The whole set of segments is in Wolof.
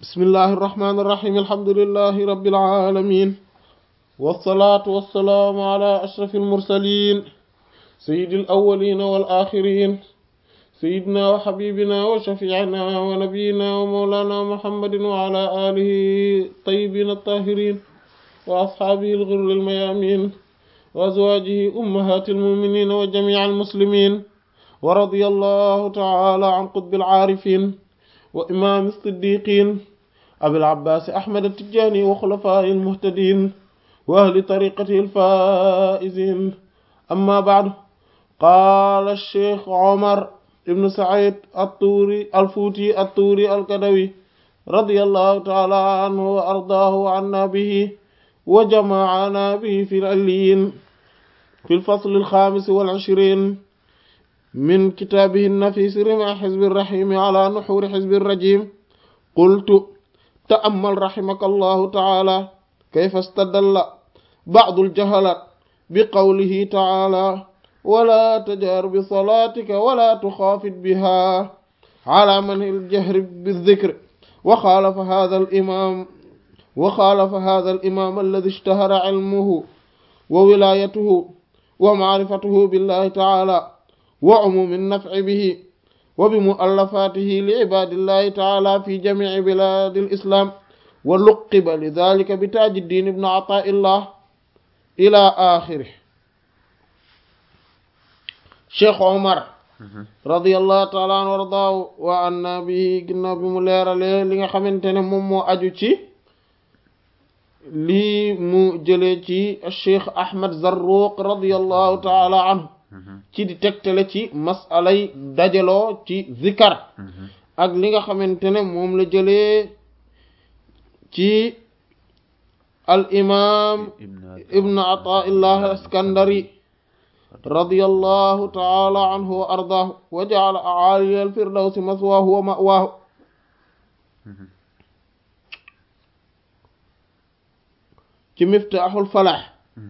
بسم الله الرحمن الرحيم الحمد لله رب العالمين والصلاة والسلام على أشرف المرسلين سيد الأولين والآخرين سيدنا وحبيبنا وشفيعنا ونبينا ومولانا محمد وعلى آله الطيبين الطاهرين وأصحابه الغر الميامين وأزواجه أمهات المؤمنين وجميع المسلمين ورضي الله تعالى عن قطب العارفين وإمام الصديقين أبي العباس أحمد التجاني وخلفاء المهتدين وأهل طريقته الفائزين أما بعد قال الشيخ عمر ابن سعيد الطوري الفوتي الطوري الكدوي رضي الله تعالى عنه وأرضاه عنا به وجمعنا به في العليين في الفصل الخامس والعشرين من كتابه النفيس رمى حزب الرحيم على نحور حزب الرجيم قلت تأمل رحمك الله تعالى كيف استدل بعض الجهلة بقوله تعالى ولا تجهر بصلاتك ولا تخافت بها على من الجهر بالذكر وخالف هذا الإمام وخالف هذا الإمام الذي اشتهر علمه وولايته ومعرفته بالله تعالى وعموم النفع به وبمؤلفاته لعباد الله تعالى في جميع بلاد الإسلام ولقب لذلك بتاج الدين بن عطاء الله إلى آخره Cheikh Omar radiyallahu taala an warda wa anna bi ginnaaw bi mu leeralee li nga xamante ne moom moo aju ci lii mu jëlee ci Cheikh Ahmad Zarruq radiyallahu taala anhu ci di tegtale ci masalay dajaloo ci zikar ak li nga xamante ne moom la jëlee ci al imam ibn Ataillah Iskandari radiyallahu taala anhu wa ardaahu wa ja'ala a'aliya al-firdawsi maswaahu wa ma'waahu ci miftaaxul falaax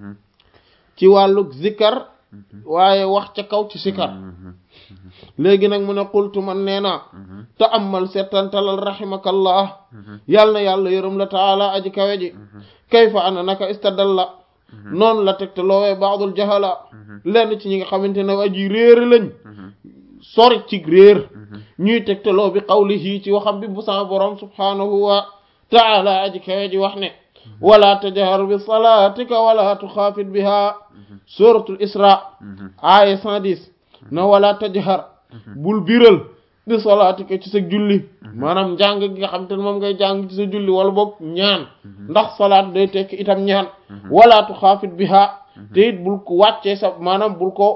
ci wàllug zikar waaye wax ca kaw ci sikar léegi nag mu ne qultu man nee naa te amal settantalal rahimakallah yàll na yàlla yërëm la taala aji kawe ji kayfa ana naka istadalla noonu la tegte loowee baadul jahala lenn ci ñi nga xamante ne aji réer lañ sori ci réer ñuy tegte loo bi qawlihi ci waxam bi bu sama borom subhanahu wa taala aji kawe ji wax ne wala tajhar bi salatika wala tuxaafit biha suratul isra aya 110 na wala tajhar bul biral bi salaatika ci sa julli maanaam njàng gi nga xam te ne moom ngay jàng ci sa julli wala boog ñaan ndax salaat day tekki itam ñaan wala tuxaafit biha te it bul ko wàccee sa maanaam bul ko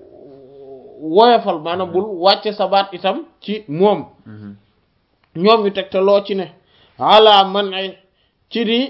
woyofal maanaam bul wàcce sa baat itam ci moom ñoom ñu teg te loo ci ne ala man ay ci di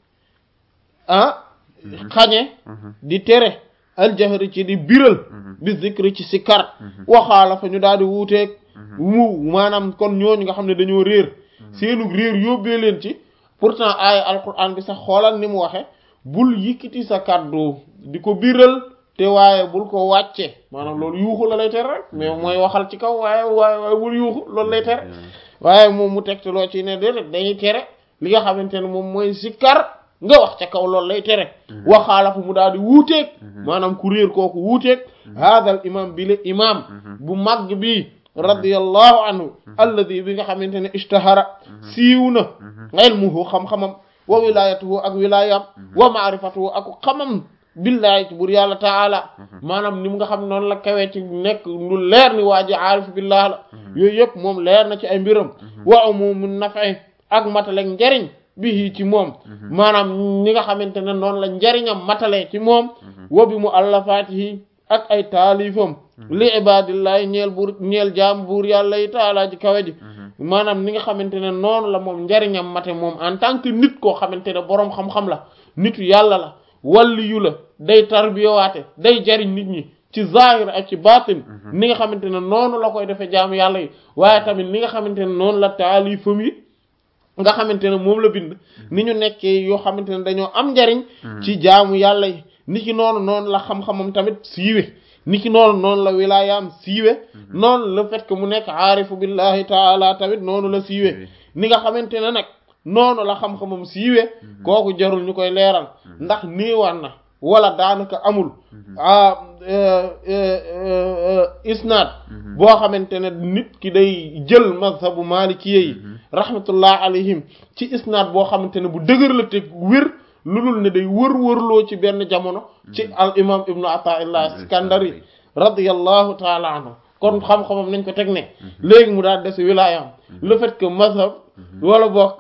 ah xañe di tere aljahri ci di biral bi zikri ci sikar waxaala fa ñu daal di wuuteeg mu maanaam kon ñooñu nga xam ne dañoo réer seenu réer yóbbee leen ci pourtant aaya alquran bi sax xoolal ni mu waxe bul yëkkati sa kàddu di ko biral te waaye bul ko wàcce maanaam loolu yuuxu la lay tere rek mais mooy waxal ci kaw waaye waaye waaye bul yuuxu loolu lay tere waaye moom mu tegte loo ci ne déedéet dañuy tere li nga xamante ne moom mooy sikar nga wax ca kaw loolu lay tere waxaala fa mu daal di wuuteeg maanaam ku réer kooku wuuteeg haadal imam bi le imam bu màgg bi radiyallahu anhu alladi bi nga xamante ne ishtahara siiw na ilmuhu xam-xamam wa wilayatuhu ak wilayam wa maarifatuhu ak xamam billahi ci bur yàlla taala maanaam ni mu nga xam noonu la kawee ci nekk lu leer ni waa ji aarif billah la yooyu yëpp moom leer na ci ay mbiram wa umumu nafi ak matalek njariñ bihi ci moom maanaam ñi nga xamante ne noonu la njariñam matale ci moom wa bi mu allafaatihi ak ay taalifam li ibadillahi ñeel buur ñeel jaam buur yàlla yi taalaa ji kawe ji maanaam ni nga xamante ne noonu la moom njariñam mate moom en tant que nit koo xamante ne boroom xam-xam la nitu yàlla la walliyu la day tarbiyawaate day jariñ nit ñi ci zahir ak ci batin ni nga xamante ne noonu la koy defee jaamu yàlla yi waaye tamit ni nga xamante ne noonu la taalifam yi nga xamante ne moom la bind ni ñu nekkee yoo xamante ne dañoo am njariñ ci jaamu yàlla yi ni ki noonu noonu la xam-xamam tamit siiwe ni ki noonu noonu la wilaayaam siiwe noonu le fait que mu nekk aarifu billahi taala tamit noonu la siiwe ni nga xamante ne nag noonu la xam-xamam siiwee kooku jarul ñu koy leeral ndax niiwaan na wala daanaka amul ah isnaad boo xamante ne nit ki day jël mazhabu maliki yi rahmatullah alayhim ci isnaad boo xamante ne bu dëgër la te wér lu dul ne day wër-wërloo ci benn jamono ci al imam ibnu ataillah iskandari radiyallahu taala anhu kon xam-xamam nañ ko teg ne léegi mu daal des wilaayam le fait que mazhab wala boog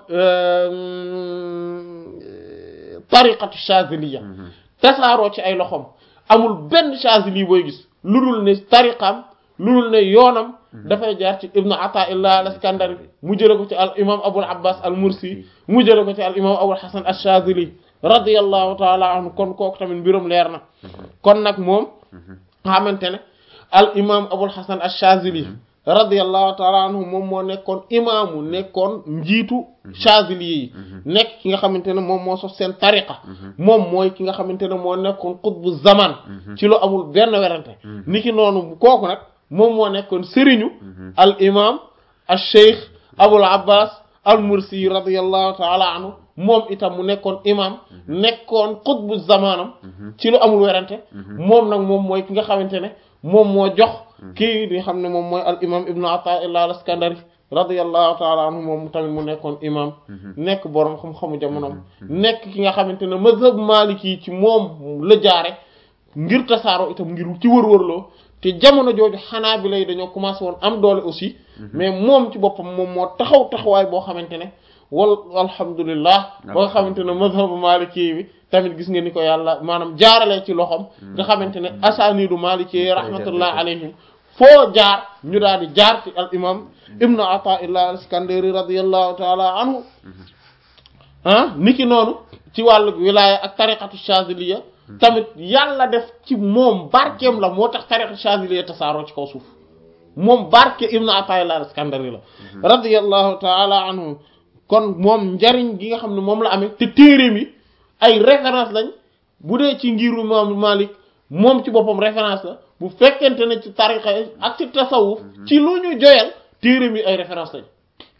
tariqatu chaziliya tasaaroo ci ay loxoom amul benn chazili booy gis lu dul ne tariqam lu dul ne yoonam dafay jaar ci ibnu ataillah al iskandari mu jële ko ci al imam abul abbas al mursi mu jële ko ci al imam abul hasan al chazili radiyallahu taala anhu kon kooku tamit mbirum leer na kon nag moom xamante ne al imam abul hasan al chazili radiyallahu taala anhu moom moo nekkoon imaamu nekkoon njiitu chazili yi nekk ki nga xamante ne moom moo sos seen tariqa moom mooy ki nga xamante ne moo nekkoon qutbu zaman ci lu amul benn werante niki noonu kooku nag moom moo nekkoon sëriñu al imam al cheikh abul abbas al mursi radiyallahu taala anhu moom itam mu nekkoon imam nekkoon qutbu zamanam ci lu amul werante moom nag moom mooy ki nga xamante ne moom moo jox kii di xam ne moom mooy al imam ibnu ataillah al iskandari radiyallahu taala anhu moom tamit mu nekkoon imam nekk boroom xam-xamu jamonoom nekk ki nga xamante ne mazhab maliki yi ci moom la jaare ngir tasaaroo itam ngir ci wër-wërloo te jamono jooju xanaa bi lay dañoo commencé woon am doole aussi mais moom ci boppam moom moo taxaw taxawaay boo xamante ne wal alhamdulillah ba nga xamante ne mazhabu maliki bi tamit gis nga ni ko yàlla maanaam jaarale ci loxom nga xamante ne asanidu maliki rahmatullah alayhim foo jaar ñu daal di jaar ci al imam ibnu ataillah al iskandari radiallahu taala anhu ah niki noonu ci wàllu wilaya ak tariqatu chaziliya tamit yàlla def ci moom barkeem la moo tax tariqatu chaziliya tasaaroo ci kaw suuf moom barke ibnu ataillah al iskandari la radiallahu taala anhu kon moom njariñ gi nga xam ne moom la amee te téere mi ay référence lañ bu dee ci ngiru imam Malik moom ci boppam référence la bu fekkente ne ci tariqa ak ci tasawuf ci lu ñu joyal téere mi ay référence lañ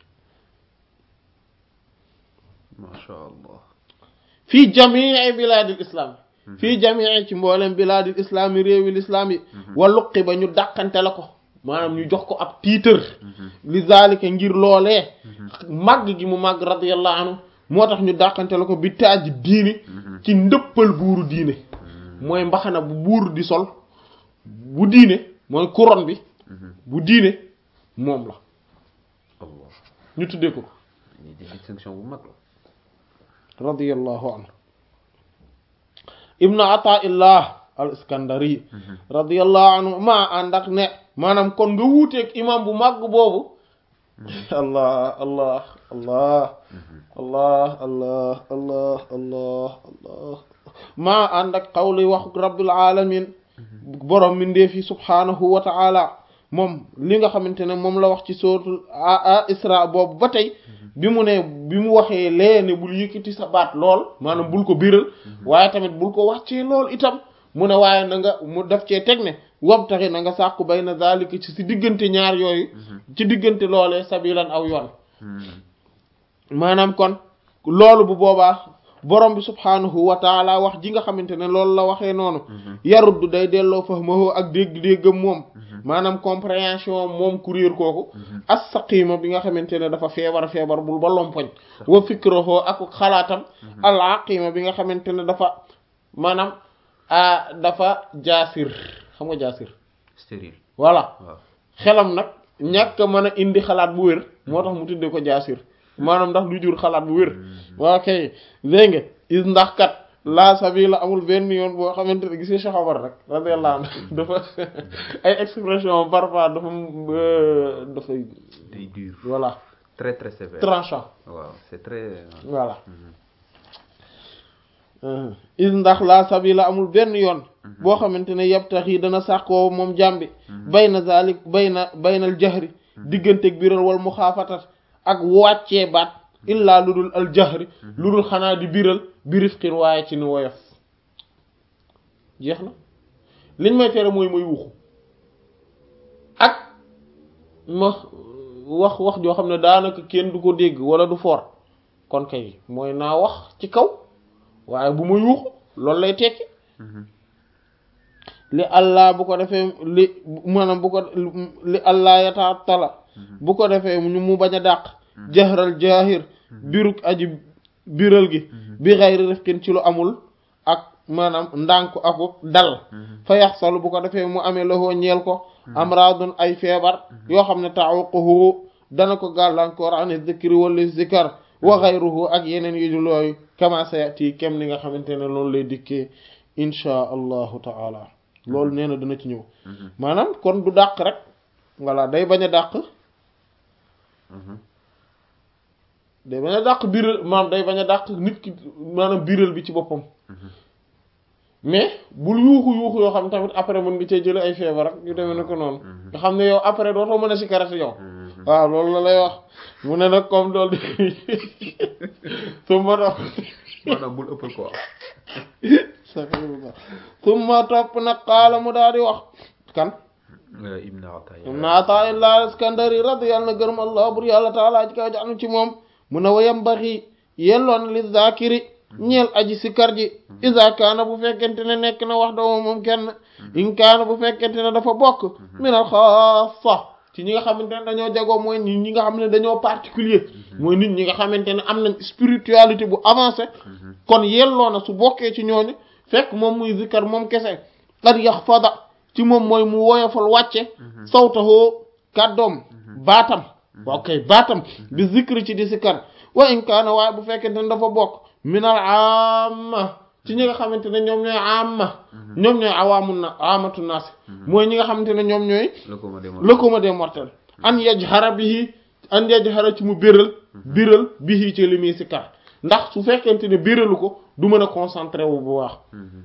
masha allah fii jamii bilaadil islam fii jamii ci mboolem bilaadil islam yi réewi l'islam yi waluqi ba ñu dàqante la ko maanaam ñu jox ko ab tiitër li zalika ngir loolee màgg gi mu màgg radiyallahu anhu moo tax ñu dàqante la ko bi taaj diini ci ndëppal buuru diine mooy mbaxana bu buur di sol bu diine mooy couronne bi bu diine moom la allah ñu tuddee ko ñi di distinction bu mag la radiyallahu anhu ibnu ataillah al iskandari radiyallahu anhu maa ànd ak ne maanaam kon nga wuuteeg imam bu màgg boobu allah allah allah allah allah allah allah allah maa ànd ak qawli waxu rabbil alamin borom mindeef yi subhanahu wa ta'ala moom li nga xamante ne moom la wax ci suratul a isra boobu ba tey bi mu ne bi mu waxee lee ne bul yëkkati sa baat lool maanaam bul ko biral waaye tamit bul ko wàccee lool itam mu ne waaye na nga mu def cee teg ne wabtaxi na nga sàkku bay na zalika ci si diggante ñaar yooyu ci diggante loolee sabilan aw yoon maanaam kon loolu bu boobaa borom bi subhaanahu wa taala wax ji nga xamante ne loolu la waxee noonu yaruddu day delloo fahmahu ak dégg-déggam moom maanaam compréhension moom kuréer kooku as-saqima bi nga xamante ne dafa feebar feebar bul ba lompoñ wa fikrahu ak xalaatam al-aqima bi nga xamante ne dafa maanaam dafa jaasir xam nga jaasir stérile voilà waaw xelam nag ñàkk a mën a indi xalaat bu wér moo tax mu tuddee ko jaasir maanaam ndax du jur xalaat bu wér waa kay dégg nga is ndax kat laa sabila amul benn yoon boo xamante ne gisee Cheikh Omar rek radiyallahu anhu dafa ay expression parfois dafa dafay day dur voilà très très sévère tranchant waaw c'est très voilà is ndax laa sabila amul benn yoon boo xamante ne yabtax yi dana sàkkoo moom jàmbi bay na zalik bay na baynal jahri digganteeg biral wal muxaafatat ak wàccee baat illaa lu dul al jahri lu dul xanaa di biral birifqin waaye ci ni woyof jeex na liñ may tere mooy may wuxu ak ma wax wax joo xam ne daanaka kenn du ko dégg wala du for kon kay mooy naa wax ci kaw waaye bu ma yuuxu loolu lay tekki li allah bu ko defee li maanaam bu ko li allah yataa tala bu ko defee ñu mu bañ a dàq jahral jaahir biruk aji biral gi bi xayri rifqin ci lu amul ak maanaam ndànk aku dal fa yaxsalu bu ko defee mu amee loxoo ñeel ko amradun ay feebar yoo xam ne tawaqahu dana ko gàllankoor ani zikri wala zikar wa xayruhu ak yeneen yu dul yooyu kama sayati kem ni nga xamante ne loolu lay dikkee inchaa allahu taala loolu nee na dina ci ñëw maanaam kon du dàq rek voilà day bañ a dàq day bañ a dàq biral maanaam day bañ a dàq nit ki maanaam biral bi ci boppam mais bul yuuxu yuuxu yoo xam tamit après mën nga cee jële ay feebar ak yu demee ne ko noonu nga xam ne yow après dootoo mën a cigarette yow waaw loolu la lay wax mu ne nag comme loolu di summa topp maanaam bul ëppal quoi summa topp nag xaala mu daal di wax kan ibn Ataya ibn Ata'illah al-Iskandari radiyallahu na gërëm allah bur yàlla taala ji kaw jaanu ci moom mu ne wayam baxi yelloon li zakiri ñeel aji sikar ji isa kaana bu fekkente ne nekk na wax doo moom kenn in kaana bu fekkente ne dafa bokk minal xaasa ci ñi nga xamante ne dañoo jagoo mooy nit ñi nga xam ne dañoo particulier mooy nit ñi nga xamante ne am nañ spiritualité bu avancé kon yelloo na su bokkee ci ñooñu fekk moom muy zikkar moom kese qad yaxfada ci moom mooy mu woyofal wàcce sawtahoo kàddoom baatam waaw kay baatam bi zikri ci di sikkar wa in kaana waaye bu fekkente ne dafa bokk minal amma ci ñi nga xamante ne ñoom ñooy amma ñoom ñooy awaamu na amatu naas mooy ñi nga xamante ne ñoom ñooy le commun des mortels an yajhara bihi an yajhara ci mu biral biral bihi ci li muy sikkar ndax su fekkente ne biralu ko du mën a concentré wu bu baax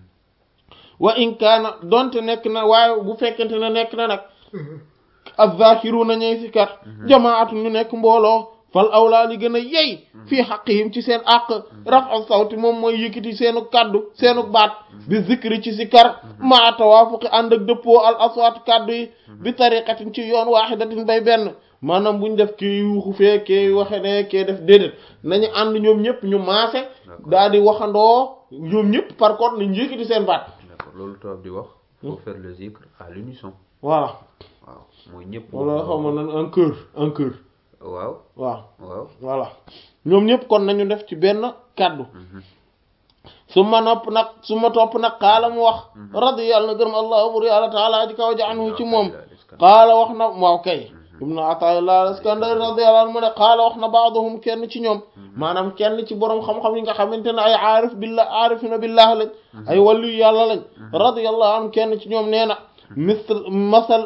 wa in kaana donte nekk na waaye bu fekkente ne nekk na nag az-zakiruna ñooy sikkar jamaatu ñu nekk mbooloo fal awlaa li gën a yey fii xaqihim ci seen àq rafa sawti moom mooy yëkkati seenu kaddu seenu baat bi zikri ci sikkar maa tawaafuqi ànd ak dëppoo al aswaat kaddu yi bi tariqatin ci yoon waaxidatin bay benn maanaam buñ def kii yuuxu fee kii waxe ne kii def déedéet nañu ànd ñoom ñëpp ñu maase daal di waxandoo ñoom ñëpp par contre nañ yëkkati seen baat d'accord loolu tubaab di wax faut faire le zikr à l'unisson voilà waaw mooy ñëpp wala xaw ma nan un cœur un cœur waaw waaw waaw voilà ñoom ñëpp kon nañu def ci benn kàddu su ma nopp nag su ma topp nag xaala mu wax radiyallahu na gërëm allah bur yàlla taala ji kaw ja anhu ci moom xaala wax na waaw kay ibnu ataillah al-iskandari radiyallahu anhu mu ne xaala wax na baaduhum kenn ci ñoom maanaam kenn ci boroom xam-xam yi nga xamante ne ay aarif billah aarifina billah lañ ay wàllu yàlla lañ radiyallahu anhu kenn ci ñoom nee na misl masal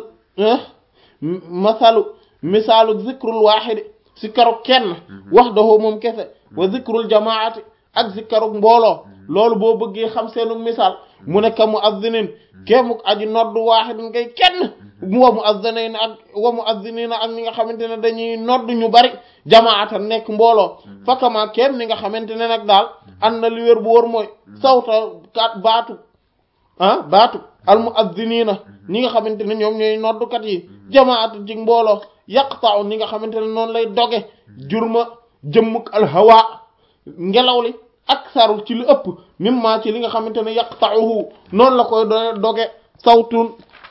masalu misaalu zikrul waaxidi sikkaru kenn wax dahoo moom kese wa zikrul jamaati ak sikkaru mbooloo loolu boo bëggee xam seenu misaal mu ne ka mu azzinin kéemuk aji noddu waaxidin ngay kenn wa mu azzinin ak wa mu azzinina ak ñi nga xamante ne dañuy noddu ñu bari jamaata nekk mbooloo fakama kéem ni nga xamante ne nag daal an na li wér bu wóor mooy sawta kat baatu ah baatu al mu azzinina ñi nga xamante ne ñoom ñooy noddukat yi jamaata ci mbooloo yaqta'u ni nga xamante ne noonu lay doge jurma jëmmuk alhawa ngelaw li aksaru ci lu ëpp mimma ci li nga xamante ne yaqta'uhu noonu la koy doge sawtun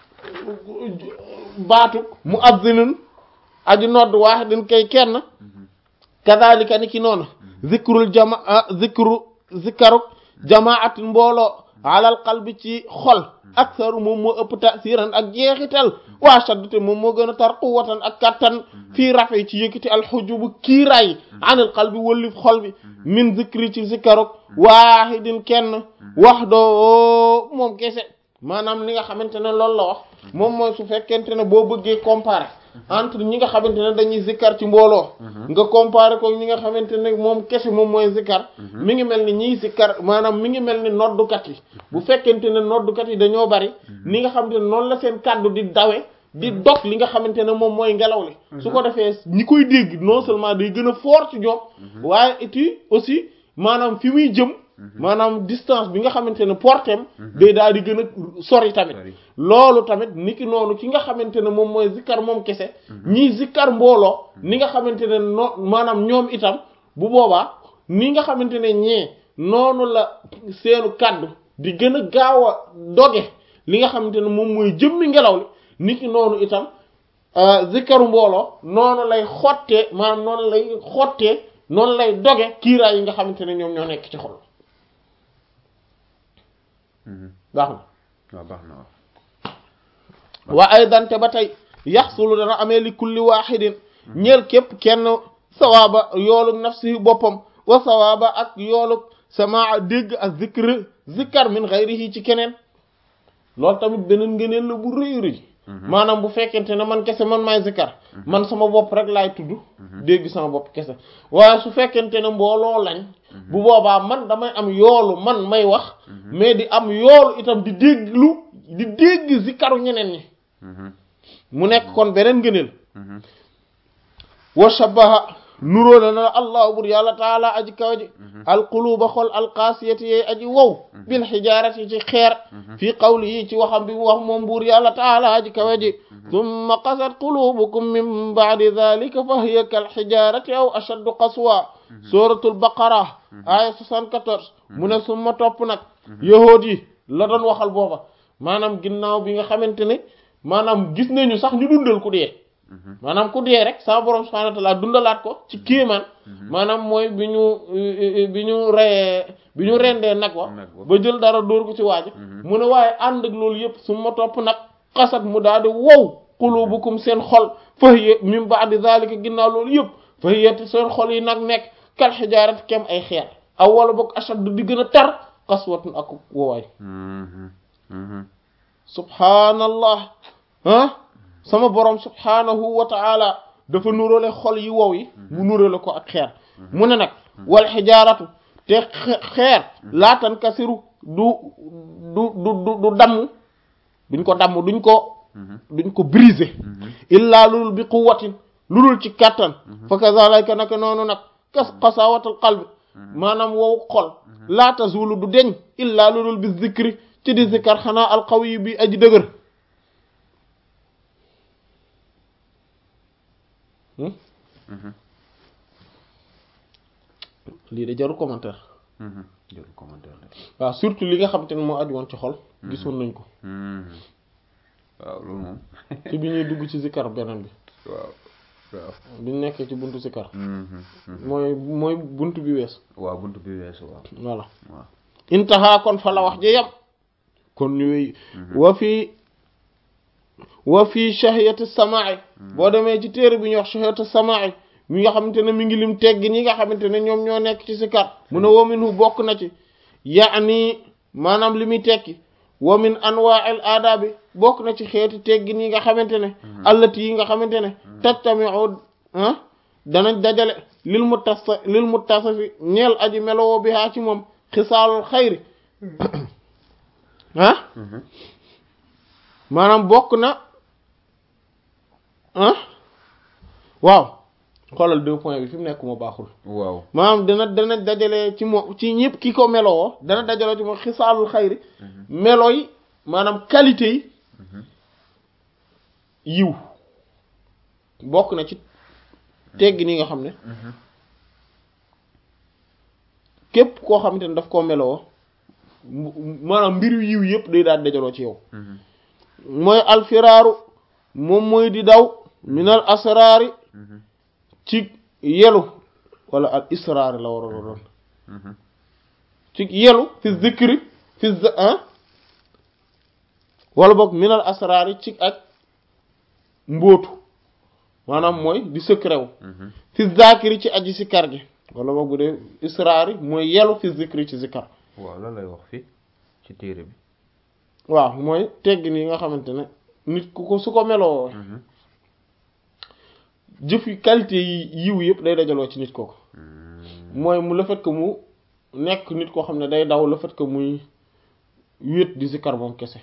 baatu mu'azzinun aji nodd waahidin kay kenn kadhalika ni ki noonu zikrul jama zikru zikaruk jamaatin mbooloo alal qalbi ci xol aksaru moom moo ëpp tasiran ak jeexital waa shaddate moom moo gën a tar quwwatan ak kattan fii rafe ci yëkkati alxujubu kiiraay anil qalbi wëllif xol bi min zikri ci zikaruk waahidin kenn wax doo moom kese maanaam li nga xamante ne loolu la wax moom mooy su fekkente ne boo bëggee comparer entre ñi nga xamante ne dañuy zikkar ci mbooloo nga comparer ko ñi nga xamante ne moom kese moom mooy zikkar mi ngi mel ni ñiy zikkar maanaam mi ngi mel ni noddukat yi bu fekkente ne noddukat yi dañoo bari ni nga xamante ne noonu la seen kàddu di dawe di dog li nga xamante ne moom mooy ngelaw li su ko defee ñi koy dégg non seulement day gën a fort ci ñoom waaye et aussi maanaam fi muy jëm maanaam distance bi nga xamante ne portem day daal di gën a sori tamit Sori. loolu tamit niki noonu ki nga xamante ne moom mooy zikkar moom kese ñii zikkar mbooloo ni nga xamante ne noo maanaam ñoom itam bu boobaa ni nga xamante ne ñee noonu la seenu kàddu di gën a gaaw a doge li nga xamante ne moom mooy jëmmi ngelaw li niki noonu itam euh, zikkaru mbooloo noonu lay xottee maanaam noonu lay xottee noonu lay doge kiiraay yi nga xamante ne ñoom ñoo nekk ci xol baax na waaw baax na waaw wa aydan te ba tey yaxsulu dana amee li kulli waaxidin ñeel képp kenn sawaaba yoolug nafsi boppam wa sawaaba ak yoolug samaa dégg ak zikr zikkar min xayrihi ci keneen loolu tamit beneen ngëneel la bu rëy rëy maanaam bu fekkente ne man kese man maay zikkar man sama bopp rek laay tudd dégg sama bopp kese waaye su fekkente ne mbooloo lañ bu boobaa man damay am yoolu man may wax mais di am yoolu itam di dégglu di dégg zikkaru ñeneen ñi mu nekk kon beneen ngëneel wa shabaha nuróole na allahu bur yàlla taala aji kaw ji alquluba xol alqaasiyati yey aji wow bil xijaarati ci xeer fii qawli yi ci waxam bi mu wax moom buur yàlla taala aji kaw ji summa qasat qulubukum min baadi dalika fa hiya kal xijaarati aw ashaddu qaswa suratul baqara aya 74 mu ne summa topp nag yahood yi la doon waxal booba maanaam ginnaaw bi nga xamante ne maanaam gis nañu sax ñu dundal ku dee maanaam ku dee rek sama borom subhanahu wa ta'ala dundalaat ko ci kéemaan maanaam mooy bi ñu bi ñu reyee bi ñu rendee nag wa Nag wa. ba jël dara dóor ko ci waaji mu ne waaye ànd ak loolu yëpp su ma topp nag xasat mu daal di wow qulubukum seen xol fahiya min ba'di zalika ginnaaw loolu yëpp fahiya te seen xol yi nag nekk kal xijaarati kem ay xeer aw wala boog ashaddu di gën a tar qaswatun ak woowaay subhanallah ah sama borom subhanahu wa ta'ala dafa nuróole xol yi wow yi mu nuróole ko ak xeer mu ne nag wal xijaaratu te xe- xeer laatan kasiru du du du du du damm duñ ko damm duñ ko duñ ko briser illaa lulul bi quwwatin lulul ci kàttan fa kazalika naka noonu nag kas qasawatul qalbi maanaam wow xol laa tazulu du deñ illaa lulul bi zikri ci di zikar xanaa alqawi bi aji dëgër lii de jarul commentaire jël commentaire la waaw surtout li nga xam te ne moo aju woon ci xol gisoon nañ ko waaw loolu moom ci bi ñuy dugg ci zikar beneen bi waaw waaw bi ñu nekkee ci buntu zikar mooy mooy buntu bi wees waaw buntu bi weesu waaw voilà waaw intaha kon fa la wax ji yam kon ñuy wa fi wa fi shahiyati samaa'i boo demee ci téere bi ñuy wax shahiyati samaa'i mi nga xamante ne mi ngi lim teggi ñi nga xamante ne ñoom ñoo nekk ci sikar mu ne wa minhu bokk na ci yaani maanaam li muy tekki wa min anwa'il aadabi bokk na ci xeeti teggi ñi nga xamante ne allati yi nga xamante ne tajtami'u ah danañ dajale lil muttasi lil muttasifi ñeel aji melowoo bi haa ci moom xisaalul xayri ah maanaam bokk na ah waaw xoolal deux points bi fi mu nekk moo baaxul waaw maanaam dana dana dajale ci moom ci ñëpp ki ko meloo dana dajale ci moom xisaalul xayri melo yi maanaam qualité yi yiw bokk na ci tegg ni nga xam ne képp koo xamante ne daf koo meloo mu- maanaam mbiru yiw yëpp day daal dajaloo ci yow mooy alfiraaru moom mooy di daw minal asraari ci yelu wala al israari la war a doon ci yelu fi zikri fi z- ah wala boog minal asraari ci ak mbóotu maanaam mooy di secret wu fi zakiri ci aji sikar gi wala boog bu dee israari mooy yelu fi zikri ci zikar waaw lan lay wax fii ci téere bi waaw mooy teggin yi nga xamante ne nit ku ko su ko meloo jëf yi qualité yi yiw yëpp day dajaloo ci nit kooku mooy mu le fait que mu nekk nit koo xam ne day daw le fait que muy wéet di zikar moom kese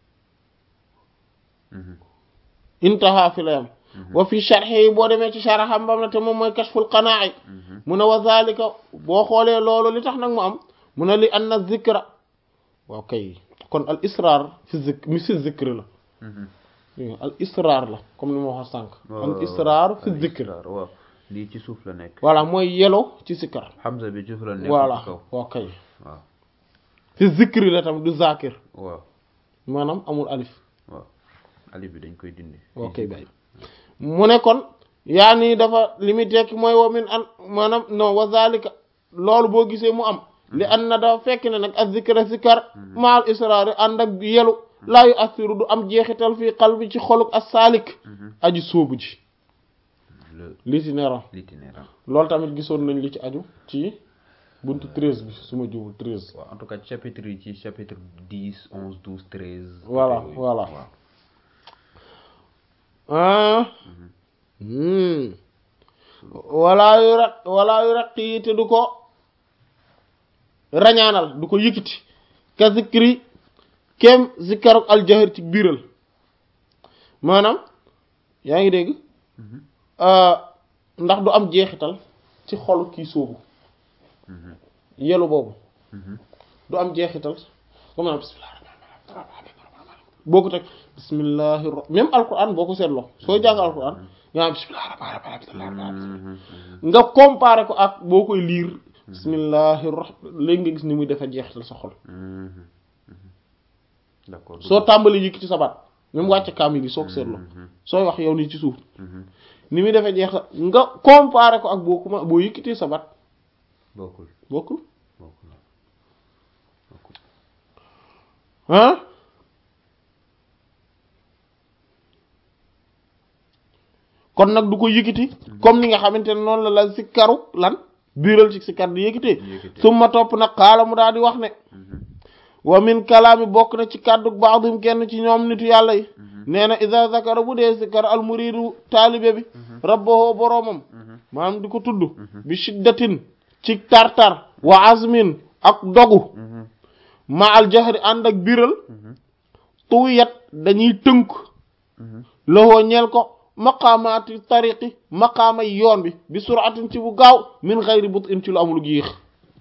intaha fi la yam wa fi sharhi yi boo demee ci sharham bam na te moom mooy kashful qanaa'i mu ne wa zalika boo xoolee loolu li tax nag mu am mu ne li anna zikra waaw kay kon al israr fi zik mi fi zikr la al israr la comme ni ma waxoon sànq al israr fi zikr waaw lii ci suuf la nekk voilà mooy yelo ci zikr Hamza bi ci suuf la nekk voilà ci kaw waaw kay waaw fi zikr la tamit du zakir waaw maanaam amul alif waaw alif bi dañ koy dindi ok bay mu ne kon yaa nii dafa li muy tekki mooy wa min an maanaam non wa zalika loolu boo gisee mu am li an na dafa fekk ne nag ak zikra zikar maal israari ànd ak yelu laa yu assiru du am jeexital fii qalbi ci xoluk as saalik aji sóobu ji le l'itinérant l'itinérant loolu tamit gisoon nañ li ci aju ci buntu treize bi su ma jubul treize waaw en tout cas chapitre yi ci chapitre dix onze douze treize Voilà, yooyu. voilà. waaw ah walaa yu raq walaa yu raq yi te du ko rañaanal du ko yëkkati ka zikri kem zikkaruk aljahar ci biiral maanaam yaa ngi dégg ndax du am jeexital ci xolu kii sóobu yelu boobu du am jeexital comme naan bismillah boo ko teg bismillahi même alquran boo ko seetloo sooy jàng alquran nga naan bismillahi rahmaani rahiim nga comparé ko ak boo koy liir bismillahi rahmaan léegi nga gis ni muy defa jeexital sa xol d'accord soo tàmbali yëkk ci sa baat même wàcce kaamil yi soo ko seetloo sooy wax yow nii ci suuf ni muy defee jeexital nga comparé ko ak boo kuma boo yëkkatee sa baat bokkul bokkul bokkul bokkul ah kon nag du ko yëkkati comme ni nga xamante ne noonu la la sikkaru lan biiral ci sikkar di yëkkatee Yëkkatee. summa topp nag xaala mu daal di wax ne wa min kalaami bokk na ci kàddu baaxdum kenn ci ñoom nitu yàlla yi nee na ida zakara bu dee sikkar al muridu taalibe bi rabbahu boroomam maanaam di ko tudd bi shiddatin ci tartar wa azmin ak dogu ma al jahri ànd ak biral tuwiyat dañuy tënk loxoo ñeel ko maqaamaati tariqi maqaama yoon bi bi suratin ci bu gaaw min xayri but in ci lu amul yéex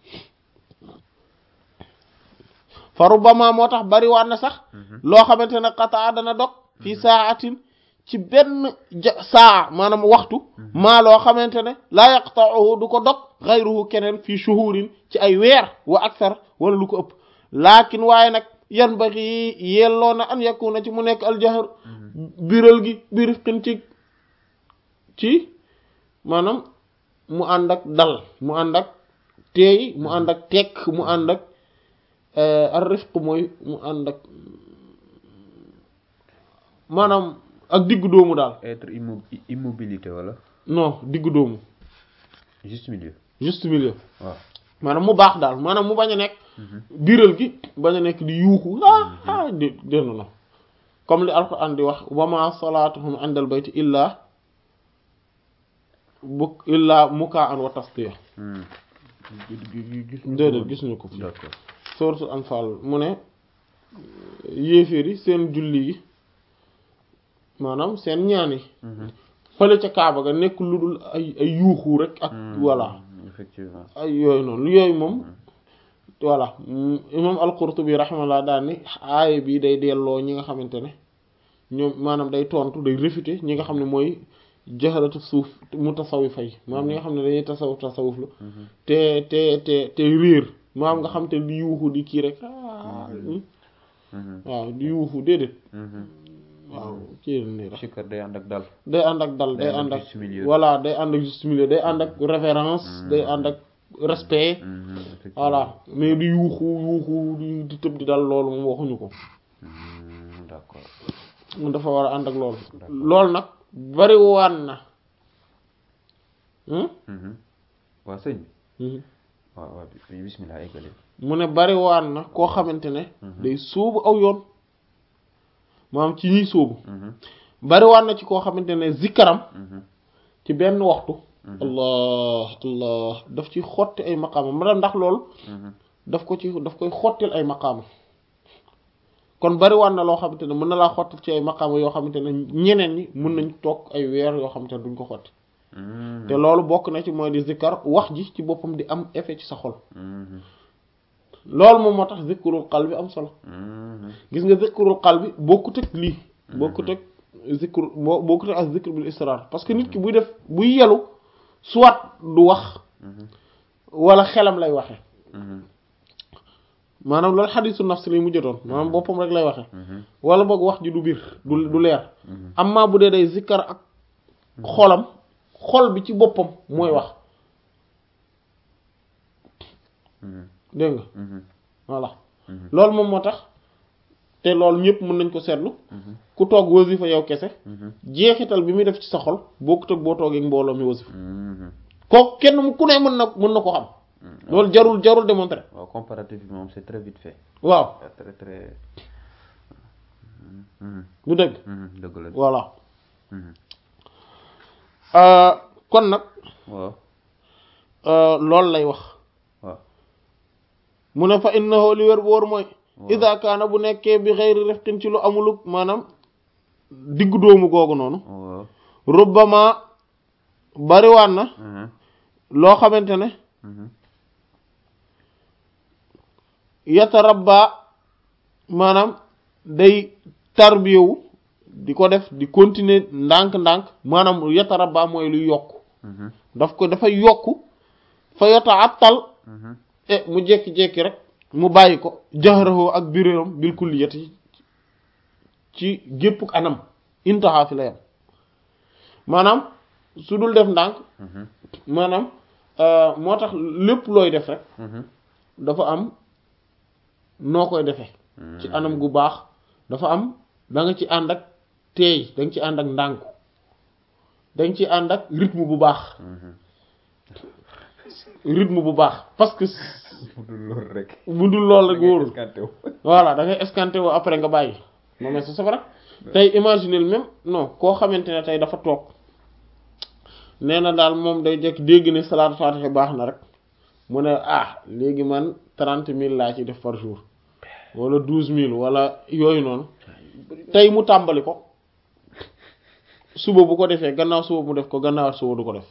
fa rubbama moo tax bari waan na sax loo xamante ne qataa dana dog fii saatin ci benn ja saa maanaam waxtu maa loo xamante ne laa yaqta'uhu du ko dog xayruhu keneen fii shuhurin ci ay weer wa aksar wala lu ko ëpp laakin waaye nag yan baxi yelloo na an yakuna ci mu nekk aljahr biral gi birifqin ci ci maanaam mu ànd ak dal mu ànd ak teey mu ànd ak tekk mu ànd ak ar rifq mooy mu ànd ak maanaam ak diggu doomu daal être immo immobilité wala non diggu doomu juste milieu juste milieu waaw maanaam mu baax daal maanaam mu bañ a nekk biral gi bañ a nekk di yuuxu ah ah di dénn na comme li alquran di wax wama salaatuhum indal bayti illa bu illa mukaan wa tasdiya déedéet gis ñu ko fi d'accord sourate Anfal mu ne yéeféer yi seen julli yi maanaam seen ñaan yi fële ca Kaaba ga nekk lu dul ay ay yuuxu rek ak voilà effectivement ay yooyu noonu yooyu moom voilà imam al-Qurtubi rahimahullah daal ni aaya bi day delloo ñi nga xamante ne ñoom maanaam day tontu day réfuter ñi nga xam ne mooy jaxalatu suuf mu tasawuf fay maanaam ñi nga xam ne dañuy tasawuf tasawuf la te te te te réer maanaam nga xam te di yuuxu di kii rek ah waaw di yuuxu déedéet waaw kii nii rek sikkar day ànd ak dal day ànd ak dal day ànd ak juste milieu. voilà day ànd ak juste milieu day ànd ak révérence day ànd ak respect Mhm, effectivement. voilà mais di yuuxu yuuxu di di tëb di dal loolu moom waxuñu ko Mhm, d'accord mun dafa war a ànd ak loolu loolu nag bari waan na hmm? Mhm. waa sëñ bi Mhm. waaw waaw bi- bismillah eggale mu ne bari waan na koo xamante ne day sóobu aw yoon maanaam ci ñuy sóobu Mhm, bari waan na ci koo xamante ne zikkaram mhm, ci benn waxtu allah allah daf ci xotti ay maqaama ma ndax loolu mhm. daf ko ci daf koy xottil ay maqaama kon bari waan na loo xamante ne mën na laa xottil ci ay maqaama yoo xamante ne ñeneen ñi mën nañ toog ay weer yoo xamante ne duñ ko xotti Mhm, te loolu bokk na ci mooy di zikkar wax ji ci boppam di am effet ci sa xol mhm. loolu moom moo tax zikrul qalbi am solo gis nga zikrul qalbi bokkut ak lii bokkut ak zikr boo bokkut ak zikr bil israr parce que nit ki buy def buy yelu soit du wax wala xelam lay waxe maanaam loolu xadisu nafs lay mujjatoon maanaam boppam rek lay waxe wala boog wax ji du biir du du leer amma bu dee day zikkar ak xolam xol bi ci boppam mooy wax dégg nga voilà loolu moom moo tax te loolu ñëpp mën nañ ko seetlu ku toog wasifa yow kese jeexital bi muy def ci sa xol bokkut ak boo toogee mbooloo mi wasifa kooku kenn mu ku ne mën na mën na ko xam loolu jarul jarul démontrer waaw comparativement c'est très vite fait waaw très très du dëgg dëgg la voilà kon nag waaw loolu lay wax waaw mu ne fa innahu li wér bu wóor mooy ida kaana bu nekkee bi xeyri rifqin ci lu amuluk maanaam diggu doomu googu noonu waaw rubbama bariwaan na loo xamante ne yatarabba maanaam day tarbiyewu di ko def di continuer ndànk-ndànk maanaam yatarabba mooy luy yokk daf ko dafay yokk fa yata attal e mu jekki-jekki rek mu bàyyi ko jaxarahoo ak biréeram bil kulliyati ci gépp anam intaha fi la yam maanaam su dul def ndànk maanaam moo tax lépp looy def rek dafa am noo koy defee ci anam gu baax dafa am da nga ci ànd ak teey da nga ci ànd ak ndànku da nga ci ànd ak rythme bu baax rythme bu baax parce que bu dul loolu rek bu dul loolu rek wóorul escanté wu voilà da ngay escanté woo après nga bàyyi non mais c'est vrai tey imaginer même non koo xamante ne tey dafa toog nee na daal moom day jekk dégg ne salaatu faatiha baax na rek mu ne ah léegi man trente mille laa ci def par jour wala douze mille wala yooyu noonu tey mu tàmbali ko suba bu ko defee gannaaw suba mu def ko gannaaw suba du ko def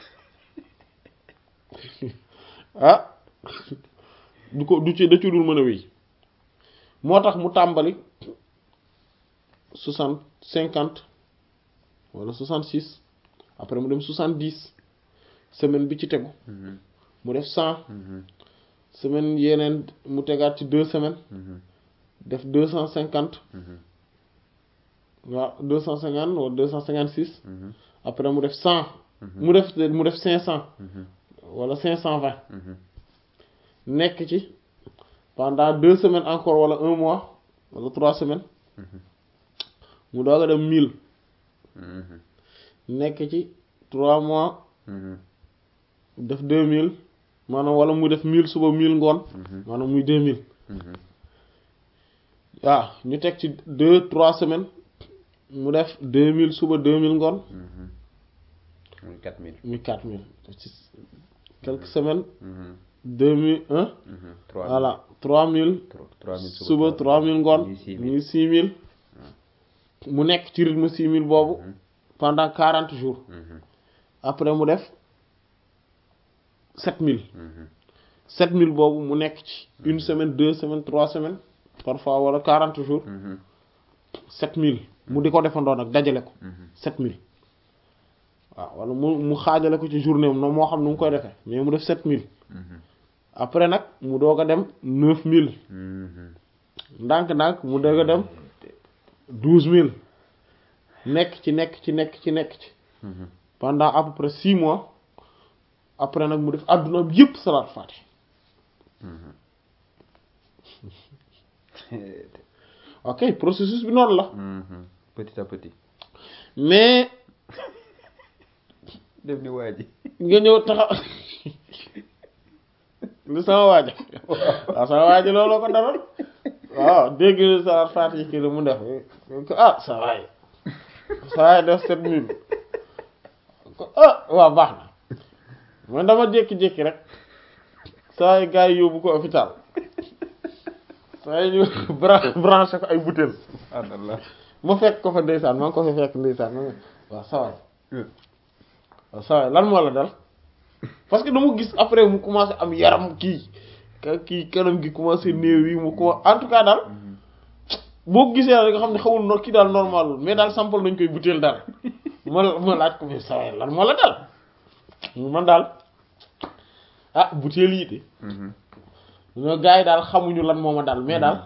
ah du ko du ci da ci dul mën a wéy moo tax mu tàmbali soixante cinquante wala soixante six après mu dem soixante dix semaine bi ci tegu mu def cent semaine yeneen mu tegaat ci deux semaines def deux cent cinquante waaw deux cent cinquante wala deux cent cinquante six après mu def cent mu def mu def cinq cent wala cinq cent vingt nekk ci pendant deux semaines encore wala un mois wala trois semaines mu doog a dem mille nekk ci trois mois def deux mille maanaam wala mu def mille suba mille ngoon maanaam muy deux mille waaw ñu teg ci deux trois semaines mu def deux mille suba deux mille ngoon muy quatre mille muy quatre mille ci quelques semaines deux mille un trois voilà trois mille trois mille suba trois mille ngoon muy six mille muy six mille mu nekk ci rythme six mille boobu pendant quarante jours après mu def sept mille sept mille boobu mu nekk ci une semaine deux semaines trois semaines parfois wala quarante jours sept mille mu di ko defandoo nag dajale ko sept mille waaw wala mu mu xaajale ko ci journée am noonu moo xam nu mu koy defee mais mu def sept mille après nag mu doog a dem neuf mille ndànk-ndànk mu doog a dem douze mille nekk ci nekk ci nekk ci nekk ci pendant à peu près six mois après nag mu def àdduna bi yëpp salaat faati ok processus bi noonu la petit à petit mais def ni waa ji nga ñëw taxaw lu sama waaja waaw sama waaja looloo ko daloon waaw dégg salaat faati kii mu def ko ah sa waay sa waay def sept mille ko ah waaw baax na man dama jékki-jékki rek saa yi gars yi yóbbu ko hôpital saa yi ñu bran- branché ko ay butéel subhanallah ma fekk ko fa ndeysaan maa ngi ko fa fekk ndeysaan ma ne waaw sawaay waaw sawaay lan moo la dal parce que dama gis après mu commencé am yaram kii ka kii kanam gi commencé néew yi mu ko en tout cas daal boo ko gisee rek nga xam ne xamul no kii daal normalul mais daal sampal nañ koy butéel daal ma ma laaj ko mais saa lan moo la dal man daal ah butéel yi de ñoo gars yi daal xamuñu lan moo ma dal mais daal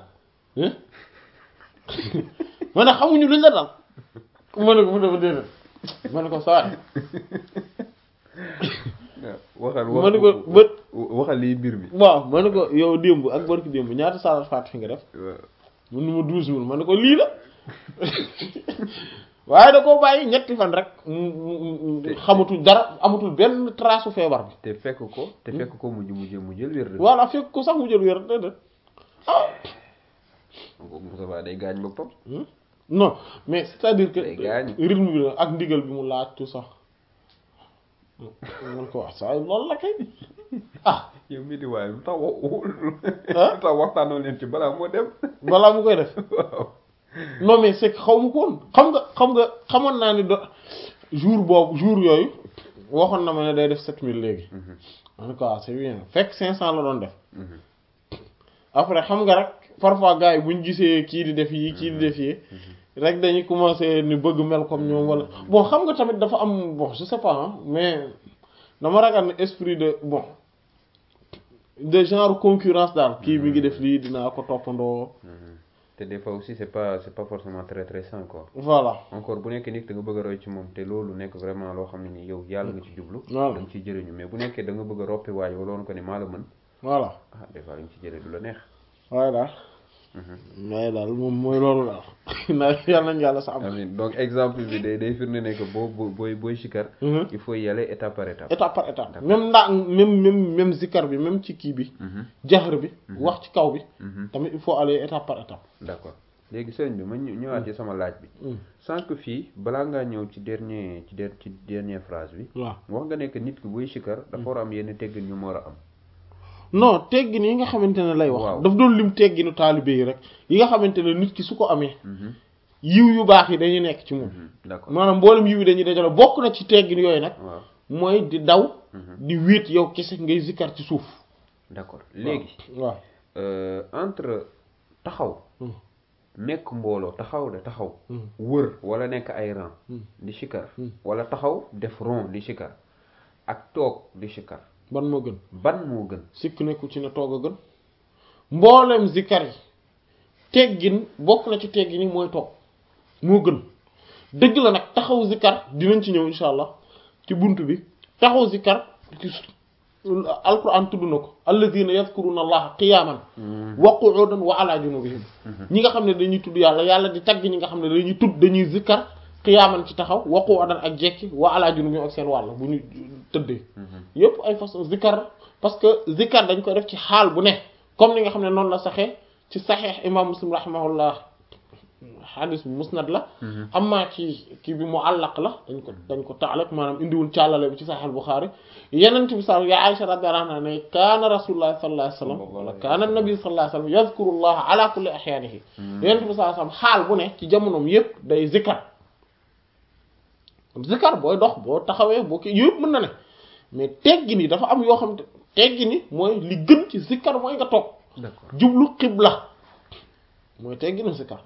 ma ne xamuñu luñ la dal ma ne ko mu dafa déedéet ma ne ko saa waxal ma ne ko bët waxal lii mbir mi waaw ma ne ko yow démb ak barki démb ñaata salat faatiha nga def mun nu ma douze mille ma ne ko lii la waaye da koo bàyyi ñetti fan rek xamatul dara amatul benn trace feebar bi te fekk ko te fekk ko mujj mujj mu jël wér de voilà fekk ko sax mu jël wér déedéet ah Moussa Ba day gaañ boppam non mais c'est-à-dire que Day gaañ. rythme bi la ak ndigal bi mu laaj tout sax man ko wax saa loolu la kay ah yow mii di waaye lu tax wax Ah? lu tax waxtaanoo leen ci balaa moo dem balaa mu koy def waaw non mais c'est que xaw ma ko woon xam nga xam nga xamoon naa ni do jour boobu jour yooyu waxoon na ma ne day def 7000 léegi en tout cas c'est bien fekk 500 la doon def après xam nga rek parfois gars yi bu ñu gisee kii di def yi kii di def yi rek dañuy commencer ni bëgg mel comme ñoom wala bon xam nga tamit dafa am bon je sais pas hein, mais dama ragal ne esprit de bon de genre concurrence daal kii mi ngi def lii dinaa ko toppandoo te des fois aussi c'est pas c'est pas forcément très très sain quoi voilà encore bu nekkee nit da nga bëgg a roy ci moom te loolu nekk vraiment loo xam ne ni yow yàlla nga ci jublu Voilà. da nga ciy jëriñu mais bu nekkee da nga bëgg a roppi waaj wala woon ko ni maa la mën voilà ah des fois da nga ci jëlee du la neex waaye daal waaye daal moom mooy loolu daal na yàlla nañ yàlla sa am amiin donc exemple bi day day firnde ne que boo boo booy booy sikar Mhm. il faut y aller étape par étape étape par étape même ndaa même même même zikar bi même ci kii bi Mhm. jaxar bi wax ci kaw bi Mhm. tamit il faut aller étape par étape d'accord léegi sëñ bi ma ñëw- ñëwaat ci sama laaj bi Mm. sànq fii balaa ngaa ñëw ci dernier ci der ci dernière phrase bi waaw wax nga ne que nit ki buy sikar dafa war a am yenn teggin ñu mu war a am non teggin yi nga xamante ne lay wax Waaw. daf doon lim tegginu taalibe yi rek yi nga xamante ne nit ki su ko amee Mhm. yiw yu baax yi dañuy nekk ci moom Mhm. d'accord maanaam mboolem yiw yi dañuy dajale bokk na ci teggin yooyu nag waaw mooy di daw Mhm. di wéet yow kese ngay zikkar ci suuf d'accord léegi waaw euh, entre taxaw Mm. nekk mbooloo taxaw de taxaw Mm. wër wala nekk ay rang Mm. di sikar Mm. wala taxaw def rond di sikar ak toog di sikar ban moo gën ban moo gën sikk nekku ci ne toog a gën mboolem zikkar yi teggin bokk na ci teggin yi mooy toog moo gën dëgg la nag taxaw zikkar dinañ ci ñëw insha allah ci bunt bi taxaw zikkar ci alquran tudd na ko alladina yadkuruna allaha qiyaman wa qu'udan wa ala junubihim ñi nga xam ne dañuy tudd yàlla yàlla di tagg ñi nga xam ne dañuy tudd dañuy zikkar qiyaman ci taxaw wa qu'udan ak jekki wa ala junubihim ak seen wàll bu ñu tëddee yépp ay façon zikkar parce que zikkar dañ koy def ci xaal bu ne comme ni nga xam ne noonu la saxee ci saxeex imam muslim rahimahullah xadis bi musnad la amma ci kii bi mu àllaq la dañ ko dañ ko taalak maanaam indiwul càllale bi ci saxeex Buxaari yenent bi sa ya Aïcha radiyallahu anha ne kaana rasulullah sallallahu alayhi wasallam wala kaana nabi sallallahu alayhi wasallam yadhkurullaha ala kulli ahyaanihi yenent bi sallallahu alayhi wasallam xaal bu ne ci jamonoom yépp day zikkar zikkar booy dox boo taxawee boo kii yëpp mën na ne mais teggi ni dafa am yoo xam te teggi ni mooy li gën ci zikkar mooy nga toog d'accord jublu xibla mooy teggi ni zikkar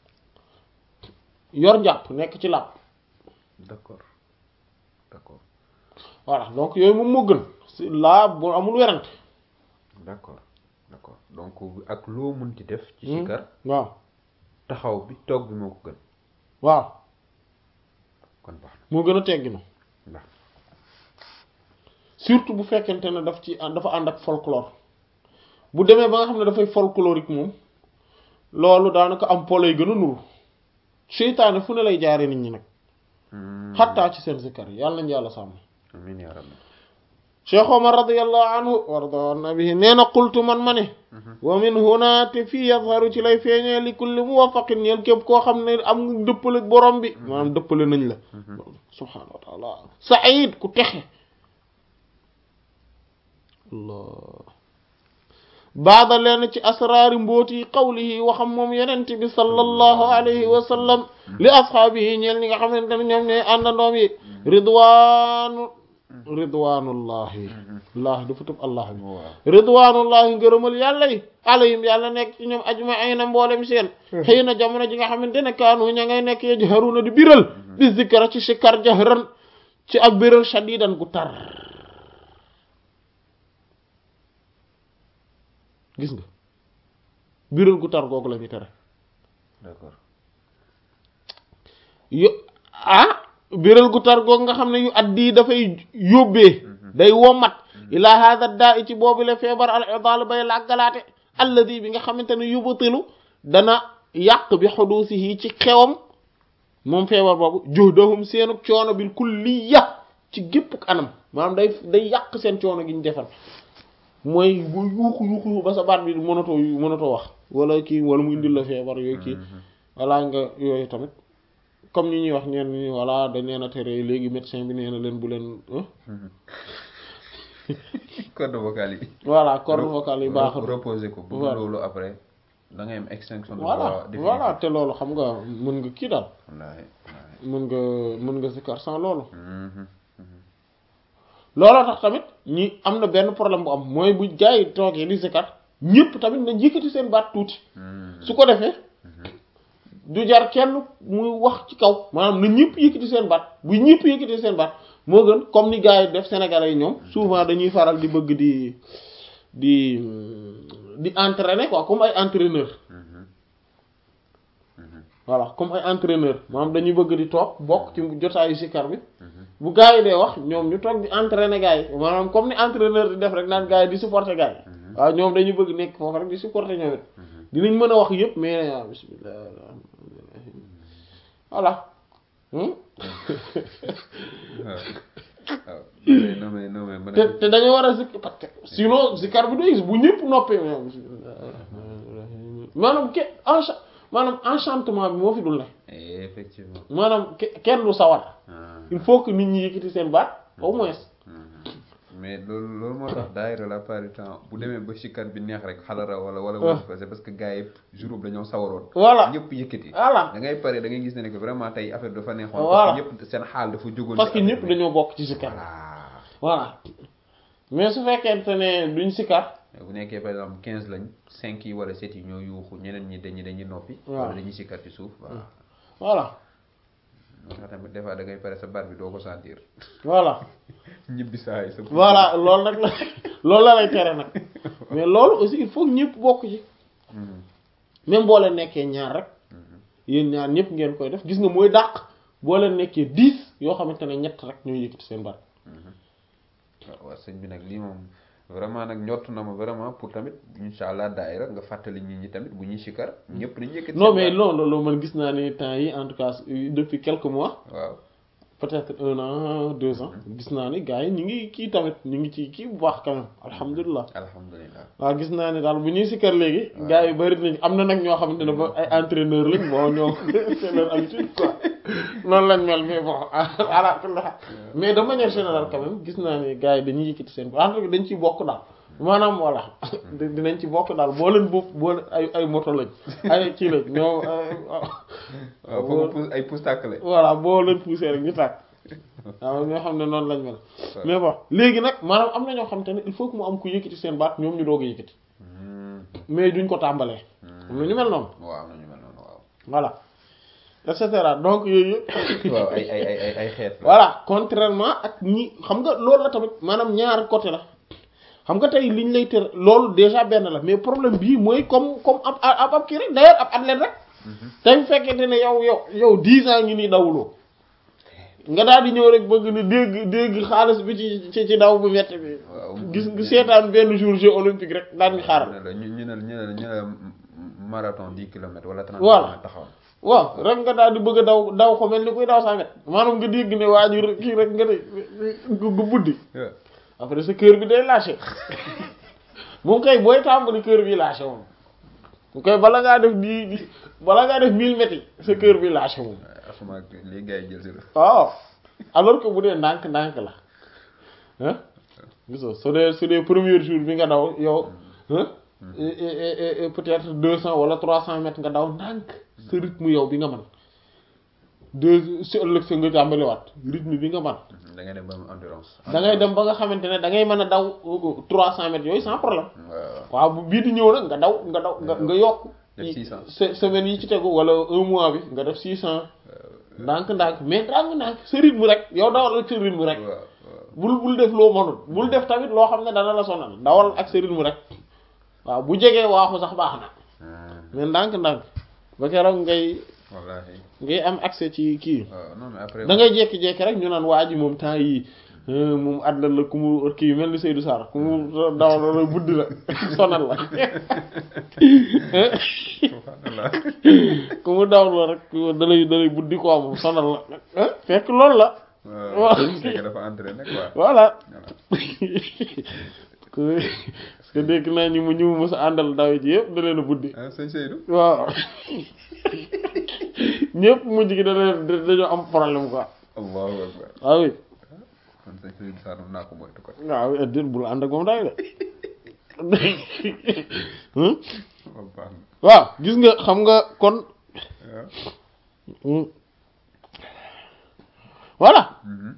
yor njàpp nekk ci làpp d'accord d'accord voilà donc yooyu moom moo gën si laa bu amul werante d'accord d'accord donc ak loo munti def ci sikar waaw taxaw bi toog bi moo ko gën waaw kon baax moo gën a tegginu na baax surtout bu fekkente ne daf ci dafa ànd ak folklore bu demee ba nga xam ne dafay folklorique moom loolu daanaka am polo yi gën a nuru seytaane fu ne lay jaare nit ñi nag xattaa ci seen zikkar yi yàlla nañu yàlla sàmm amiin yaa rabbi cheikh omar radiallahu anhu warda nabihi nee na qultu man ma ne wa min huna te fii yazharu ci lay feeñee li kulli muwafaqin ñeel képp koo xam ne am nga dëppale borom bi maanaam dëppale nañ la subhaanahu wa taala said ku texe allah baada leen ci asraari mbooti qawlihi waxam moom yenent bi sallallahu alayhi wa sallam li ashaabihi ñeel ñi nga xamante ne ñoom ñooy àndandoom yi ridwaanu ridwanullahi allah dafa tëb allah bi waaw ridwanullahi ngërëmal yàlla yi alayhim yàlla nekk ci ñoom ajmaina mboolem seen xëy na jamono ji nga xamante ne kaanu ña ngay nekk yajharuna di biral di zikra ci sikar jahran ci ak biral shadidan gu tar gis nga biral gu tar googu la ñu tere d'accord yo ah biral gu tar googu nga xam ne yu addi dafay yóbbee day womat ila hada daa i ci boobu la feebar al idal bay làggalaate alladi bi nga xamante ne yubtilu dana yàq bi xuduusihi ci xewam moom feebar boobu juhdahum seenu coono bil kulliya ci gépp anam maanaam day day yàq seen coono gi ñu defal mooy bu yuuxu yuuxu ba sa baat bi mënatoo mënatoo wax wala kii wala mu indil la feebar yooyu kii wala nga yooyu tamit comme ni ñuy wax ñeen ñi voilà dañ leen a tere léegi médecin bi nee na leen bu leen corde vocale yi voilà corde vocale yi baaxul reposer ko bu Voilà. loolu après da ngay am extinction de voilà voix définitive. voilà te loolu xam nga mën nga kii daal wallaahi wallaahi mën nga mën nga sikar sans loolu Mhm. looloo tax tamit ñi am na benn problème bu am mooy bu gars yi toogee di sikar ñëpp tamit nañ yëkkati seen baat tuuti Mhm. su ko defee du jar kenn muy wax ci kaw maanaam na ñëpp yëkkati seen baat bu ñëpp yëkkati seen baat moo gën comme ni gars yi def sénégalais yi ñoom souvent dañuy faral di bëgg di di di entraîner quoi comme ay entraîneur Mhm. Mhm. voilà comme ay entraîneur maanaam dañuy bëgg di toog bokk ci jotaayu sikar bi Mhm. bu gars yi dee wax ñoom ñu toog di entraîner gars yi maanaam comme ni entraîneur di def rek naan gars yi di supporter gars yi waaw ñoom dañuy bëgg nekk foofu rek di supporter ñoom it dinañ mën a wax yëpp mais ah bismillah voilà hmm? waaw waaw non mais non mais mën te a te dañoo war a zik parce que sinon zikar bi du gis bu ñëpp noppee maanaam ke encha maanaam enchantement bi moo fi dul ne effectivement maanaam ke- kenn du sawar Ah. il faut que nit ñi yëkkati seen baat au moins Mhm. mais loolu loolu moo tax daayira la part du temps bu demee ba sikar bi neex rek xalara wala wala Ah. wala c'est parce que gars yi jour boobu dañoo sawaroon voilà ñëpp yëkkati voilà da ngay pare da ngay gis ne que vraiment tey affaire dafa neexoon Voilà. parce que ñëpp seen xaal dafa jógoon parce ci que affaire ñëpp bi. dañoo bokk ci zikar voilà voilà mais su fekkente ne duñ sikar bu nekkee par exemple quinze lañ cinq yi wala sept yi ñoo yuuxu ñeneen ñi dañuy dañuy noppi Waaw. wala dañuy sikkat ci suuf waaw voilà moo tax tamit des fois da ngay pare sa bar bi doo ko sentir voilà ñibbi saa yi sa voilà loolu nag la loolu la lay tere nag mais loolu aussi il faut que ñëpp bokk ci Mhm. même boo leen nekkee ñaar rek Mhm. yéen ñaar ñëpp ngeen koy def gis nga mooy dàq boo leen nekkee dix yoo xamante ne ñett rek ñooy yëkkati seen baat waaw waaw sëñ bi nag lii moom vraiment nag njott na ma vraiment pour tamit incha allah daayira nga fàttali nit ñi tamit bu ñuy sikar ñëpp dañuy yëkkati non seen mais baat. non loolu man gis naa ne temps yi en tout cas euh, depuis quelques mois waaw peut-être un an deux ans gis naa ni gars yi ñu ngi kii tamit ñu ngi ci kii bu baax quand même alhamdulilah alhamdulilah waaw gis naa ne daal bu ñuy sikkar léegi gars yi bari nañ am na nag ñoo xamante ne ba ay entraîneur lañ bon ñoo c'est leur habitude quoi noonu lañ mel mais bon ala kulli haal mais de manière générale quand même gis naa ne gars yi dañuy yëkkati seen en tout cas dañ ciy bokk daal maanaam voilà di- dinañ ci bokk daal boo leen bokk boo leen ay ay moto lañ ay kii lañ ñoom waaw foofu pousse ay pousse tàkk la voilà boo leen poussé rek ñu tàkk waaw ñoo xam ne noonu lañ mel mais bon léegi nag maanaam am na ñoo xam te ne il faut que mu am ku yëkkati seen baat ñoom ñu doog a yëkkati mais duñ ko tàmbalee am na ñu mel noonu waaw am na ñu mel noonu waaw voilà et cetera donc yooyu yëpp waaw ay ay ay ay ay xeet la voilà contrairement ak ñi xam nga loolu la tamit maanaam ñaar côté la xam nga tey liñ lay tër loolu déjà benn la mais problème bii mooy comme comme ab ab ab kii rek d'ailleurs ab athlète rek tey bu fekkente ne yow yow yow dix ans ngi nii dawuloo nga daal di ñëw rek bëgg ni dégg dégg xaalis bi ci ci ci daw bu métti bi waaw gis nga seetaan benn jour jeu olympique rek daal di xaar ñu ne la ñu ñu ne ñu ne ñu ne marathon dix kilomètres wala trente Voilà. kilomètres taxaw waaw rek nga daal di bëgg a daw daw ko mel ni kuy daw cent mètres maanaam nga dégg ne waa ji kii rek nga ne gu buddi na après sa cœur bi day lâché moom kay booy tàmbali cœur bi lâché moom mu koy bala ngaa def di di bala ngaa def mille mètres yi sa cœur bi lâché moom asuma les gars yi jël si la waaw alors que bu dee ndànk ndànk la ah gisoo su dee su dee premier jour bi nga daw yow ah peut-être deux cent wala trois cent mètres nga daw ndànk sa rythme yow bi nga mën deux si ëllëg sa nga tàmbaliwaat rythme bi nga man da ngay dem ba am endurance. da ngay dem ba nga xamante ne da ngay mën a daw trois cent mètres yooyu sans problème waaw waaw bu bii di ñëw nag nga daw nga daw nga nga yokk Def 600. se- semaine yi ci tegu wala un mois bi nga def six cent ndànk-ndànk mais ndànk-ndànk sa rythme rek yow dawal ak sa rythme rek waaw waaw. bul bul def loo mënul bul def tamit loo xam ne dana la sonal dawal ak sa rythme rek waaw bu jegee waaxu sax baax na Ah, mais ndànk-ndànk ba keroog ngay wallaahi. ngay am accès ci kii waaw non mais après. da ngay jékki-jékki rek ñu naan waa ji moom temps yi moom àddal la ku mu kii mel ni Seydou Sarr ku mu dawal la buddi la sonal la subhanallah. ku mu dawal la rek dalay dalay buddi quoi moom sonal la fekk loolu la waaw c'est que dafa entraîné quoi. voilà voilà. parce que dégg naa ñi mu ñu mu mës a àndal daw ji yëpp da leen a buddi ah sëñ Seydou. waaw ñëpp mujj gi da leen dañoo am problème quoi allahu akbar. waaw oui kon sëñ Seydou Sarr naa ko moytu ko. waaw oui déet bul ànd ak moom day de waaw baax na. waaw gis nga xam nga kon waaw. voilà Mhm.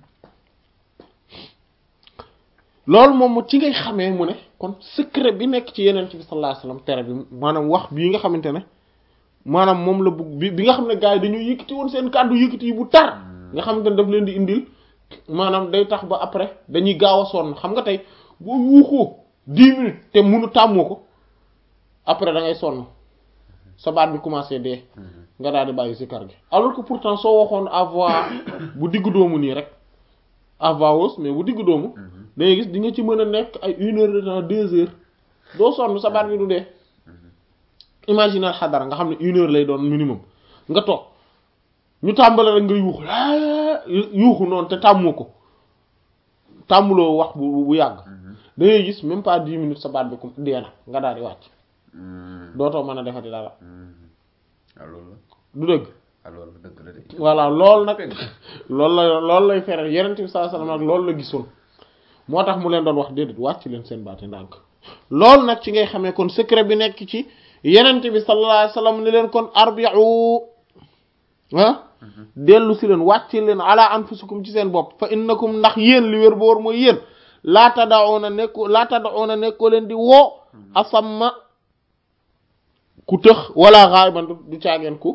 loolu moom mu ci ngay xamee mu ne kon secret bi nekk ci yeneen bi sallallahu alayhi wasallam tere bi maanaam wax bii nga xamante ne maanaam moom la bugg bi bi nga xam ne gars yi dañoo yëkkati woon seen kàddu yëkkati yi bu tar nga xamante ne daf leen di indil maanaam day tax ba après dañuy gaaw a sonn xam nga tey boo yuuxoo dix minutes te munu tàmmoo ko après da ngay sonn sa baat bi commencé dee nga daal di bàyyi si kar gi alors que pourtant soo waxoon à voix bu diggu doomu nii rek à voix hausse mais bu diggu doomu da ngay gis di nga ci mën a nekk ay une heure de temps deux heures doo sonn sa baat bi du dee imaginer xadara nga xam ne une heure lay doon minimum nga toog ñu tàmbale rek nga yuuxu laa yuuxu noonu te tàmmoo ko tàmmuloo wax bu bu yàgg da ngay gis même pas dix minutes sa baat bi ko dee na nga daal di wàcc Mhm. dootoo mën a defati dara Mhm. ah loolu la du dëgg ah loolu la dëgg la de. voilà loolu nag Dëgg. loolu la loolu lay fere yenent bi sallallahu alayhi wasallam nag loolu la gisoon moo tax mu leen doon wax déedéet wàcc leen seen baati ndànk loolu nag ci ngay xamee kon secret bi nekk ci yenent bi sallallahu alayhi wasallam ni leen kon arbi'u ah dellu si leen wàcc leen ala anfusikum ci seen bopp fa innakum ndax yéen li wér boor mooy yéen laa tada'una nekko laa tada'una nekkoo leen di woo asamma ku tëx wala ghaiban du du caageen ku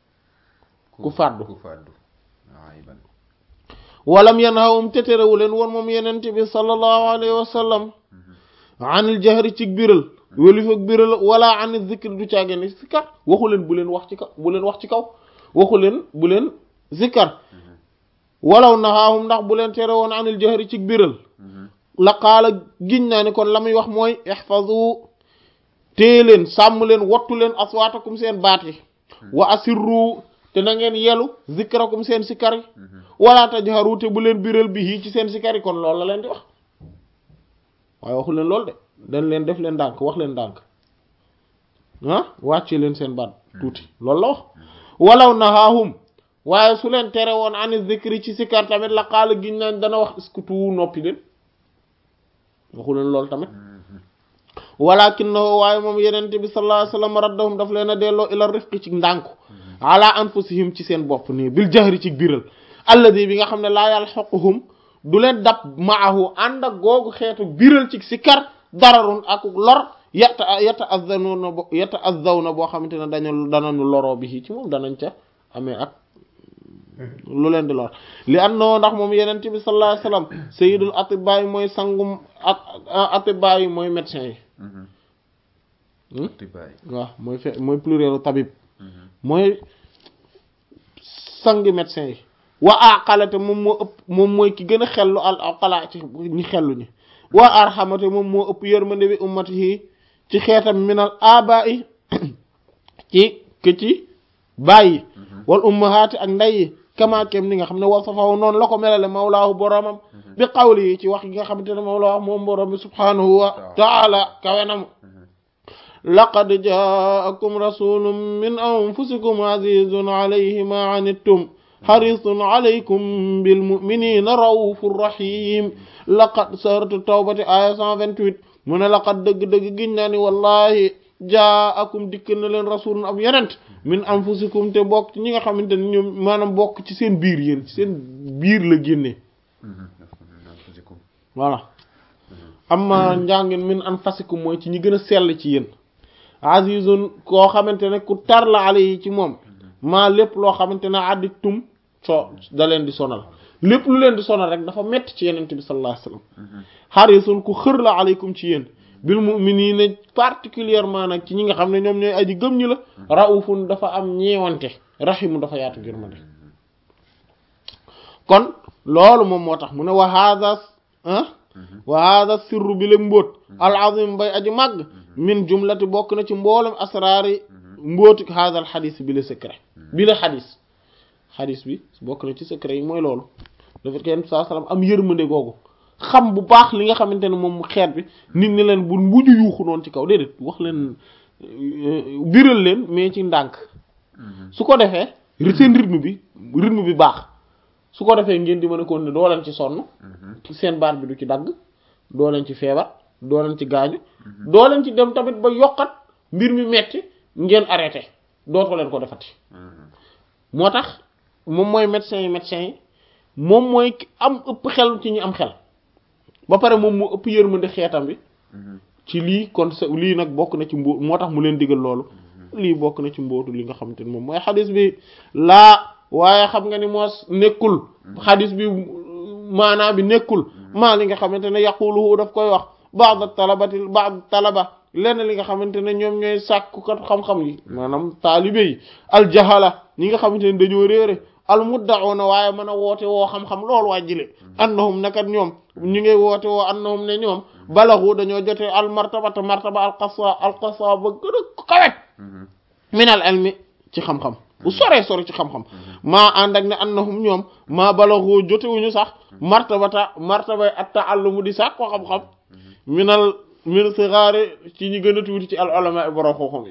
ku fàddu ku fàddu ay ban walam yanhawum te terewu leen woon moom yenente bi sallallahu alayhi wa sallam anil jahri ci biral wélif ak biral wala anil zikr du caageen ni sikkar waxu leen bu leen wax ci kaw bu leen wax ci kaw waxu leen bu leen zikkar walaw nahaahum ndax bu leen tere woon anil jahri ci biral la qaala giñ naa ni kon la muy wax mooy ihfazu téye leen sàmm leen wattu leen aswaatakum seen baat yi wa asirru te na ngeen yelu zikrakum seen sikkar yi wala tajharu te bu leen biral bi ci seen sikkar yi kon loolu la leen di wax waaye waxu leen loolu de dañ leen def leen ndànk wax leen ndànk ah wàcce leen seen baat tuuti loolu la wax walaw nahaahum waaye su leen tere woon ani zikri ci sikkar tamit la qaala giñ naan dana wax iskutu noppi leen waxu leen loolu tamit walakinahu waaye moom yenente bi sallallahu alayhi wasallam raddahum daf leen a delloo ila rifqi ci ndànku ala anfusihim ci seen bopp nii bil jahri ci biral alladi bi nga xam ne laa yalhaquhum du leen dab maahu ànd ak googu xeetu biral ci sikkar dararun ak lor yata yata azzanuna bo yata azzawna boo xamante ne dañu danañu loroo bi ci moom danañ ca amee ak lu leen di lor li annoo ndax moom yenente bi sallallahu alayhi wasallam sayyidul atibaa yi mooy sangum at atibaa yi mooy médecin yi tibaay waaw mooy fe mooy plurielu tabib mooy sangi médecin yi wa aqalate moom moo ëpp moom mooy ki gën a xellu al aqala ci ñi xellu ñi wa arhamate moom moo ëpp yërmande bi ummatihi ci xeetam minal abai ci ke ci bàyyi wal ummahaati ak nday yi kamaakem ni nga xam ne wasafahu noonu la ko melale mawlaahu boromam bi qawli yi ci wax yi nga xamante ne moom la wax moom borom bi subhanahu wa taala kawenam laqad jaakum rasulun min anfusikum azizun alayhi ma anittum harisun alaykum bil mu'minina raufur rahim laqad saratu tawbati aya 128 mu ne laqad dëgg-dëgg giñ naa ni wallahi jaakum dikk na leen rasulun ab yenent min anfusikum te bokk ci ñi nga xamante ne ñoom maanaam bokk ci seen biir yéen ci seen biir la génnee voilà amma njàngin min anfasikum mooy ci ñi gën a sell ci yéen azizun koo xamante ne ku tar la ale yi ci moom maa lépp loo xamante ne additum so da leen di sonal lépp lu leen di sonal rek dafa metti ci yenente bi sallallahu alayhi wasallam harisun ku xër la aleykum ci yéen bil mu'minina particulièrement nag ci ñi nga xam ne ñoom ñooy aji gëm ñi la raufun dafa am ñeewante rahimu dafa yaatu yërmande kon loolu moom moo tax mu ne wa hadha ah wa hadha sirru bi la mbóot al azim bay aji màgg min jumlati bokk na ci mboolem asraari mbóoti hadha al xadis bi la secret bi la xadis xadis bi bokk na ci secret yi mooy loolu le fait que yenn saa salaam am yërmande googu xam bu baax li nga xamante ne moom xeet bi nit ñi leen bu mujj yuuxu noonu ci kaw déedéet wax leen biral leen mais ci ndànk su ko defee seen rythme bi rythme bi baax su ko defee ngeen di mën a continuer doo leen ci sonn seen baat bi du ci dagg doo leen ci feebar doo leen ci gaañu doo leen ci dem tamit ba yokkat mbir mi metti ngeen arrêté dootoo leen ko defati moo tax moom mooy médecin yi médecin yi moom mooy am ëpp xel ci ñi am xel ba pare moom mu ëpp yërmande xeetam bi ci lii kon sa lii nag bokk na ci mbóot moo tax mu leen digal loolu lii bokk na ci mbóotu li nga xamante ne moom mooy xadis bi laa waaye xam nga ni moos nekkul xadis bi maanaa bi nekkul maa li nga xamante ne yaquluhu daf koy wax ba'd talabati ba'd talaba lenn li nga xamante ne ñoom ñooy sàkkukat xam-xam yi maanaam taalibe yi aljahala ñi nga xamante ne dañoo réere almudda'una waaye mën a woote woo xam-xam loolu wàjjile annahum nakat ñoom ñu ngay woote woo annahum ne ñoom balaxu dañoo jotee al martabata martaba alqasa alqasa ba gën a kawet min al ilmi ci xam-xam bu soree sore ci xam-xam maa ànd ak ne annahum ñoom maa balaxu jotewuñu sax martabata martabay at ta'allumu di sax ko xam-xam minal min sigaari ci ñi gën a tuuti ci al ulama borom xam-xam yi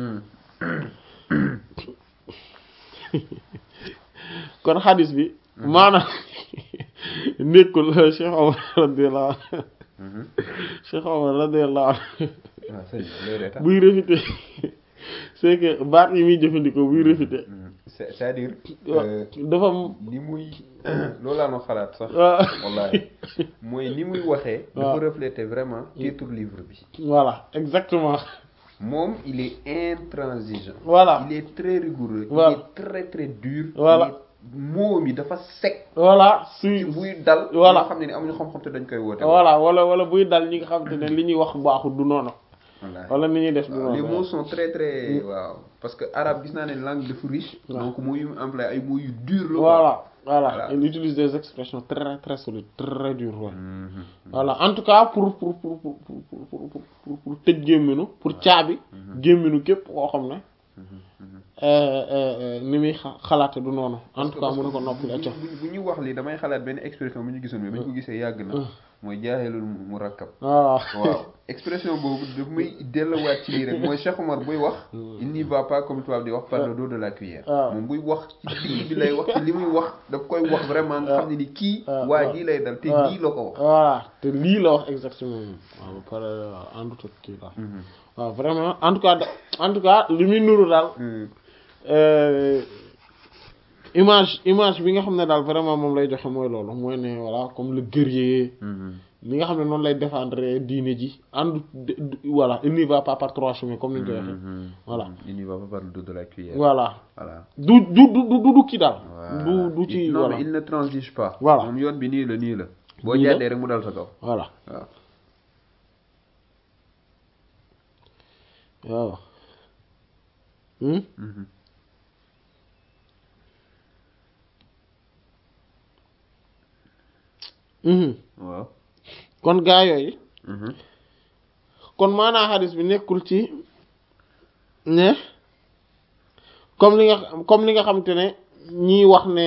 kon xadis bi maanaam nekkul Cheikh Omar radiyallahu anhu Cheikh Omar radiyallahu anhu buy réfité c'est que baat yi muy jëfandikoo buy réfité c'est-à-dire dafa ni muy loolu laa noo xalaat sax wallahi mooy ni muy waxee dafa refléter vraiment titre livre bi voilà exactement moom il est intransigeant voilà il est très rigoureux Voilà. il est très très dur Voilà. moom yi dafa sec voilà suy ci buy dal Voilà. ñoo xam ne ni amuñu xam-xam te dañ koy woote voilà wala wala buy dal ñi nga xam te ne li ñuy wax baaxul du noonu wallahi wala ni ñuy def du waaw les noonu mots sont très très waaw parce que arabe gis naa ne langue dafa riche Waaw. donc mots yu mu employé ay mots yu dur la quoi. voilà voilà Voilà. il utilise des expressions très très solides très dures ouais. Mhm. voilà en tout cas pour pour pour pour pour pour pour pour pour pour tëj gémminu pour caabi gémminu képp koo xam ne euh, euh, ni muy xa- xalaate du noonu en tout cas mu ne ko noppi acca bu bu ñuy wax lii damay xalaat benn expression bu ñu gisoon mais ba ñu ko gisee yàgg na mooy jaaxelul mu rakkab waaw waaw expression boobu daf may delluwaat ci lii rek mooy Cheikh Omar buy wax il n'y va pas comme tubaab di wax par le dos de la cuillère waaw. moom buy wax ci digg bi lay wax ci li muy wax daf koy wax vraiment nga xam ne ni kii waaw. waa jii lay dal te waaw. lii la ko wax voilà te lii la wax exactement waaw ba pare àndut ak kii la waaw vraiment en tout cas da- en tout cas li muy nuru daal Mhm. euh, image image bi nga xam ne daal vraiment moom lay joxe mooy loolu mooy ne voilà comme le guerrier Mhm. li nga xam ne noonu lay défendre diine ji ànd voilà il n'y va pas par trois chemins comme ni ñu koy waxee Mhm. Voilà. il n'y va pas par le dos de la cuillère voilà voilà du du du du du kii daal Voilà. du du ci non voilà mais il ne transige pas Voilà. moom yoon bi nii la nii la boo Nii la. jàddee rek mu dal sa kaw voilà waaw waaw Hmm? Mhm. Mhm. waaw kon gaa yooyu Mhm. kon maanaa xadis bi nekkul ci ne comme li nga comme li nga xam te ne ñiy wax ne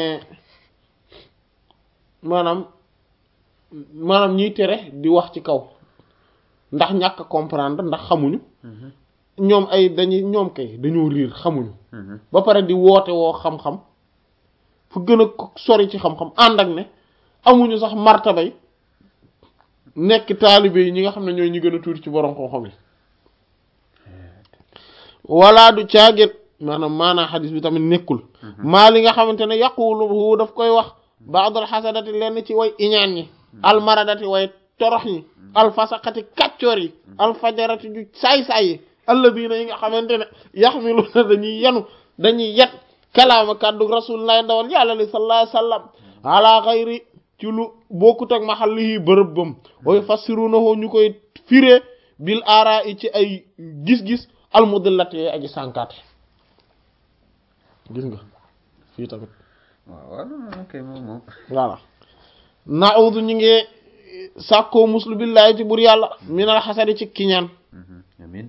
maanaam maanaam ñiy tere di wax ci kaw ndax ñàkk a comprendre ndax xamuñu Mhm. ñoom ay dañuy ñoom kay dañoo riir xamuñu Mhm. ba pare di woote woo xam-xam fu gën a ko- sori ci xam-xam ànd ak ne amuñu sax martabay nekk taalibe yi ñi nga xam ne ñooy ñi gën a tuuti ci borom xam-xam yi wala du caagit maanaam maanaa xadis bi tamit nekkul maa li nga xamante ne yaquluhu daf koy wax baadul xasadati lenn ci way iñaan ñi almaradati way torox ñi alfasaqati kàccoor yi alfajarati ju saay-saay yi alladina yi nga xamante ne yaxmiluna dañuy yanu dañuy yet kalaama kàddu rasulullah ndawal yàlla li sallallahu alayhi wasallam ala xayri ci lu bokkut ak mahallihi bërëb bam way fassirunahu ñu koy firee bil aara i ci ay gis-gis almudillati yee aji sànkaate gis nga fii tamit waaw waaw non non ok moom moom voilà naudu ñu ngi sàkkoo muslu billahi ci bur yàlla minal xasadi ci kiñaan amin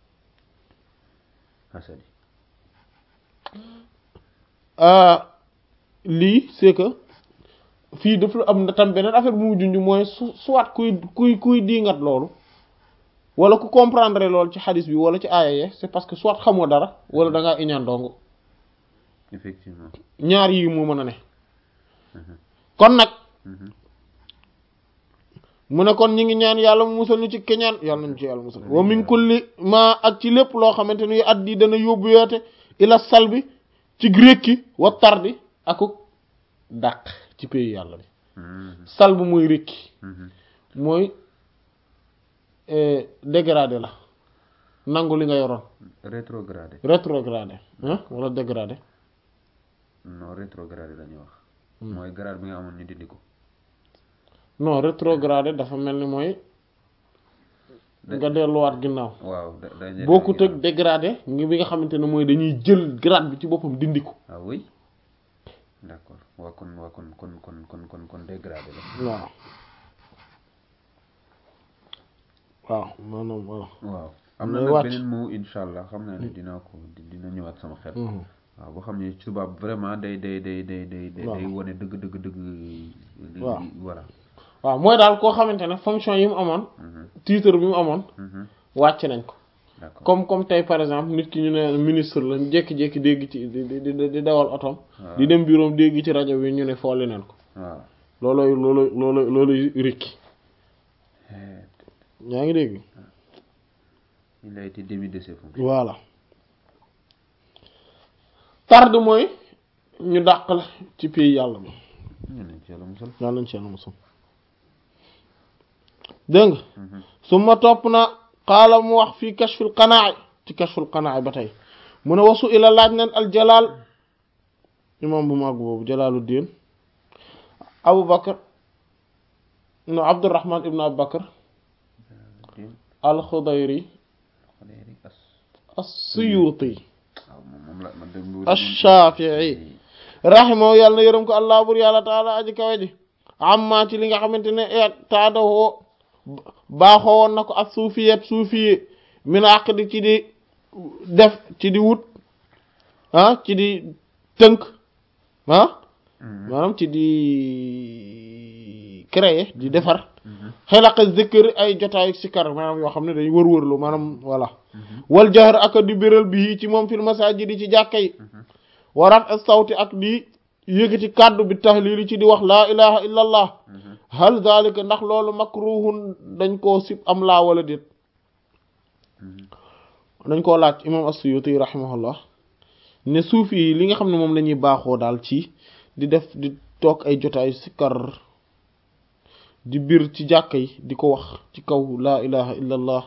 hasadi lii c'est que fii daf la am na tam beneen affaire bu mu junj mooy su soit kuy kuy kuy diingat loolu wala ku comprendre loolu ci xadis bi wala ci aaya ye c'est parce que soit xamoo dara wala da ngaa iñaan dong effectivement ñaar yi moo mën a ne kon nag mu ne kon ñi ngi ñaan yàlla mu musal ñu ci keñaan yàlla nañu ci yàlla musal wa min kulli ma ak ci lépp loo xamante ni addi dana yóbbu yoote ila salbi ci rékki wa tardi akuk dàq ci pays yàlla bi salb mooy rékki mooy dégradé la nangu li nga yoroon rétrogradé rétrogradé ah wala dégradé non rétrogradé la ñuy wax mooy grade bi nga amoon ñu dindi ko non rétrogradé dafa mel ni mooy nga delluwaat ginnaaw waaw da dañuy bokkut ak dégradé ngi bi nga xamante ne mooy dañuy jël grade bi ci boppam dindi ko ah oui d'accord waa kon waa kon kon kon kon kon kon dégradé la waaw waaw maanaam voilà waaw am na Day nag wàcc. beneen mot incha allah xam naa ne dinaa ko dina ñëwaat sama xel waaw boo xam ne tubaab vraiment day day day day day day Waaw. day wane dëgg dëgg dëgg li Waaw. li war a waaw mooy daal koo xamante ne fonction yi mu amoon titre bi mu amoon wàcc nañ ko d'accord comme comme tey par exemple nit ki ñu ne ministre la jékki-jékki dégg ci di di di di dawal otom di dem bureau dégg ci rajo bi ñu ne fooli neen ko waaw looloy looloy looloy looloy rikki Eh, yaa ngi dégg il a été démis de ses fonctions voilà tarde mooy ñu dàq la ci pays yàlla bi ñu ne ci yàlla musal yàlla nañ ci yàlla musal dégg nga su ma topp na xaala mu wax fii kashful qanaa ci kashful qanaa ba tey mu ne wasu ila laaj nañ al jalal imam bu mag boobu jalaaluddin abu bakar no abdurrahman ibnu abu bakar Din al xudayri xaleeri as as-suyuti waaw moom moom la man dem ash-shafi'i rahimahu yàlla na yërëm ko allah bur yàlla taala aji kawe ji amma ci li nga xamante ne e taadawoo baaxoo woon na ko ak suufiyet suufiye min aqdi ci di def ci di wut ah ci di tënk ah maanaam ci di créer di defar xelaqa zikr ay jotaayu sikar maanaam yoo xam ne day wër-wërlu maanaam voilà wal jahr ak di béral bi ci moom fil masajidi ci jàkka yi wa raf sawti ak di yëkkati kàddu bi tahlili ci di wax laa ilaha illa allah hal zalika ndax loolu makruhun dañ koo sib am laa wala déet dañ koo laaj imam as-Suyuti rahimahullah ne suufi yi li nga xam ne moom la ñuy baaxoo daal ci di def di toog ay jotaayu sikkar di bir ci jàkka yi di ko wax ci kaw laa ilaha illa allah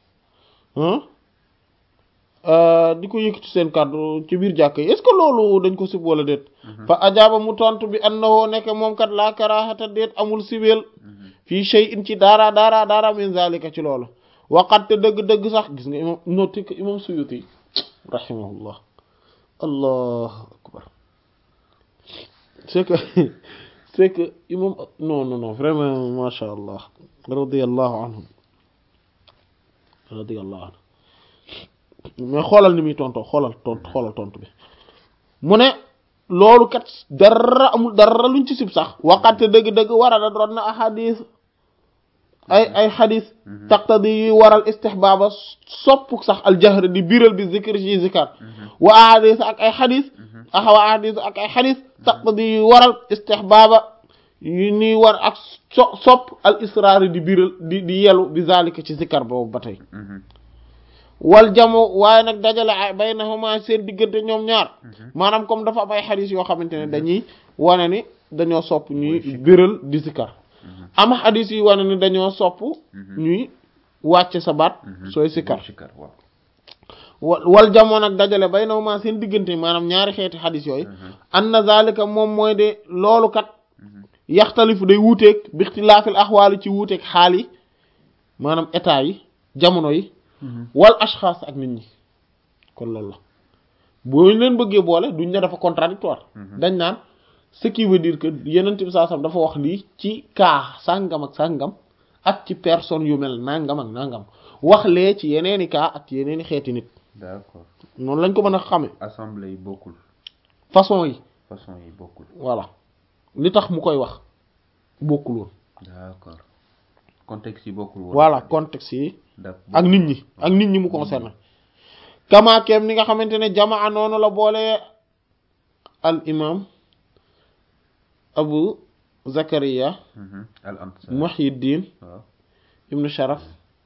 di ko yëkkati seen kàddu ci biir jàkka yi est-ce que loolu dañ ko sib wala déet fa ajaaba mu tontu bi annahu nekk moom kat laa karaahata déet amul sibeel fii shay'in ci dara dara dara min zalika ci loolu waqat te dëgg-dëgg sax gis nga imam noté que imam Suyuti rahimahullah allahu akbar c'est que c'est que imam non non non vraiment masha allah radiyallahu anhum radiyallahu anhu mais xoolal ni muy tontoo xoolal tont xoolal tontu bi mu ne loolu kat dara amul dara luñ ci sib sax waqate dëgg-dëgg warada doon na ahadis ay ay xadis taqtadi yuy waral istihbaaba sopp sax aljahr di biral bi zikr ci zikar wa ahadis ak ay xadis axawa ahadis ak ay xadis taqtadi yuy waral istihbaaba yu ñuy war ak so sopp al israari di biral di di yelu bi zalika ci zikar boobu ba tey wal jamo waaye nag dajale ay baynahuma seen diggante ñoom ñaar maanaam comme dafa am ay xadis yoo xamante ne dañuy wane ni dañoo sopp ñuy biral di sikar am xadis yi wane ni dañoo sopp ñuy wàcce sa baat sooy sikar sikar waaw wa- wal jamono nag dajale baynahuma seen diggante maanaam ñaari xeeti xadis yooyu anna zalika moom mooy de loolu kat yaxtalifu day wuuteeg bi ixtilaafil axwaali ci wuuteeg xaal yi maanaam état yi jamono yi wal ashxaas ak nit ñi kon loolu la boo leen bëggee boole duñ ne dafa contradictoire dañ naan ce qui veut dire que yenent bi saa sam dafa wax lii ci kaa sàngam ak sàngam ak ci personne yu mel nangam ak nangam wax lee ci yeneeni kaa ak yeneeni xeeti nit d'accord noonu lañ ko mën a xame assemblée yi bokkul façon yi façon yi bokkul voilà li tax mu koy wax bokkul woon d'accord contexte yi bokkul woon voilà contexte yi d'accord ak nit ñi ak nit ñi mu concerné kamaakeem ni nga xamante ne jamaa noonu la boole al imam abu zakariya Mhm. al ansar muhyiddin waaw ibnu sharaf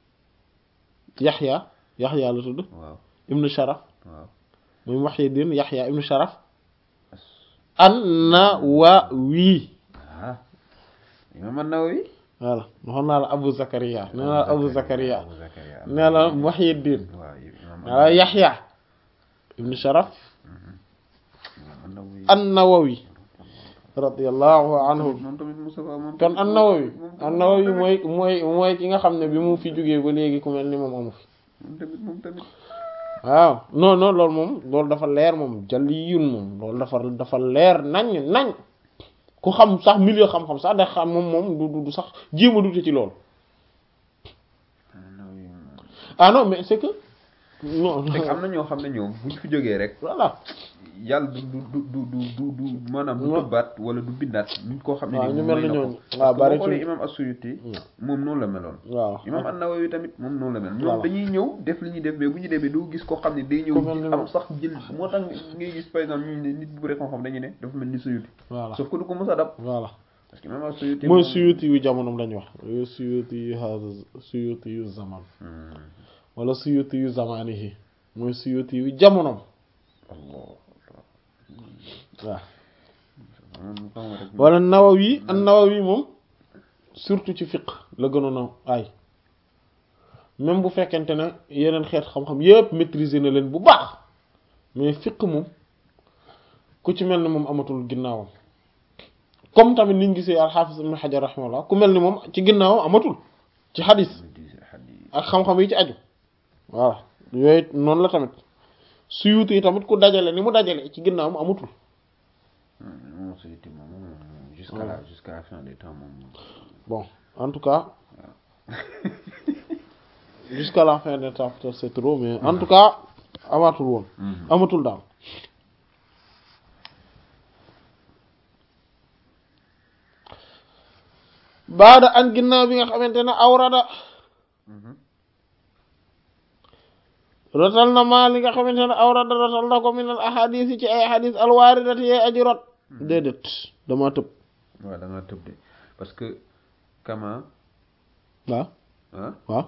yaxya yaxya la tudd waaw ibnu sharaf waaw muy muhyiddin yaxya ibnu sharaf As- an-Nawawi ah imam an-Nawawi voilà waxoon naa la abu zakariya nee naa la abu zakariya Abu Zakaria nee la muhyiddin waaw imam wala yaxya ibnu sharaf imam an-Nawawi an-Nawawi radiyallahu anhu moom tamit Mustafa moom kon an-Nawawi moom an-Nawawi tamit- mooy mooy mooy ki nga xam ne bi mu fi jógee ba léegi ku mel ni moom amu fi moom tamit moom tamit waaw non non loolu moom loolu dafa leer moom jaliyun moom loolu dafa dafa leer nañ nañ ku xam sax milieu xam-xam sax da xam moom moom du du- du sax jéem a dute ci loolu an-Nawawi moom ah non mais c'est que non fekk am na ñoo xam ne ñoom buñ fi jógee rek voilà yàlla du du du du du du du maanaam du Non. tëbbaat wala du bindaat nit koo xam ne waaw nii ñu moom mel may ni na ko. ñooñu Parce waaw que bari boo xoolee ci imam as-Suyuti waaw moom noonu la meloon waaw imam an-Nawawi tamit moom noonu la mel ñoom Voilà. dañuy ñëw def li ñuy def mais bu ñu demee doo gis koo xam ne day ñëw Ku mel ni am moom. sax jël moo tax ngay gis par exemple ñu ne nit bu bëri xam-xam dañuy ne dafa mel ni Suyuti voilà sauf que du ko mës a dab voilà parce que imam as-Suyuti mooy moom- suyuti yu jamonoom lañu wax yu suyuti yu hada suyuti yu zaman Hmm. wala suyuti yu zamanihi mooy suyuti yu jamonoom Allah waaw moom xam nga rek wala nawawi an nawawi moom surtout ci fiqh la gënoon a ay même bu fekkente ne yeneen xeet xam-xam yépp maîtriser na leen bu baax mais fiqh moom ku ci mel ni moom amatul ginnaawam comme tamit niñ gisee alxaafis ibn xajar rahimahullah ku mel ni moom ci ginnaawam amatul ci xadis ak xam-xam yi ci aju voilà yooyu noonu la tamit suyuti yi tamit ku dajale ni mu dajale ci ginnaawam amatul moom Suyuti moom moom jusqu'à la jusqu'à la fin des temps moom bon en tout cas jusqu'à la fin des temps peut-être c'est trop mais en tout cas amatul woon amatul daal baada an ginnaaw bi nga xamante ne awrada rotal na maa li nga xamante ne awrada rotal na ko min al ahadis yi ci ay ahadis alwaaridati yee aji rot déedéet dama tëb waaw da nga tëb de parce que kama waaw ah waaw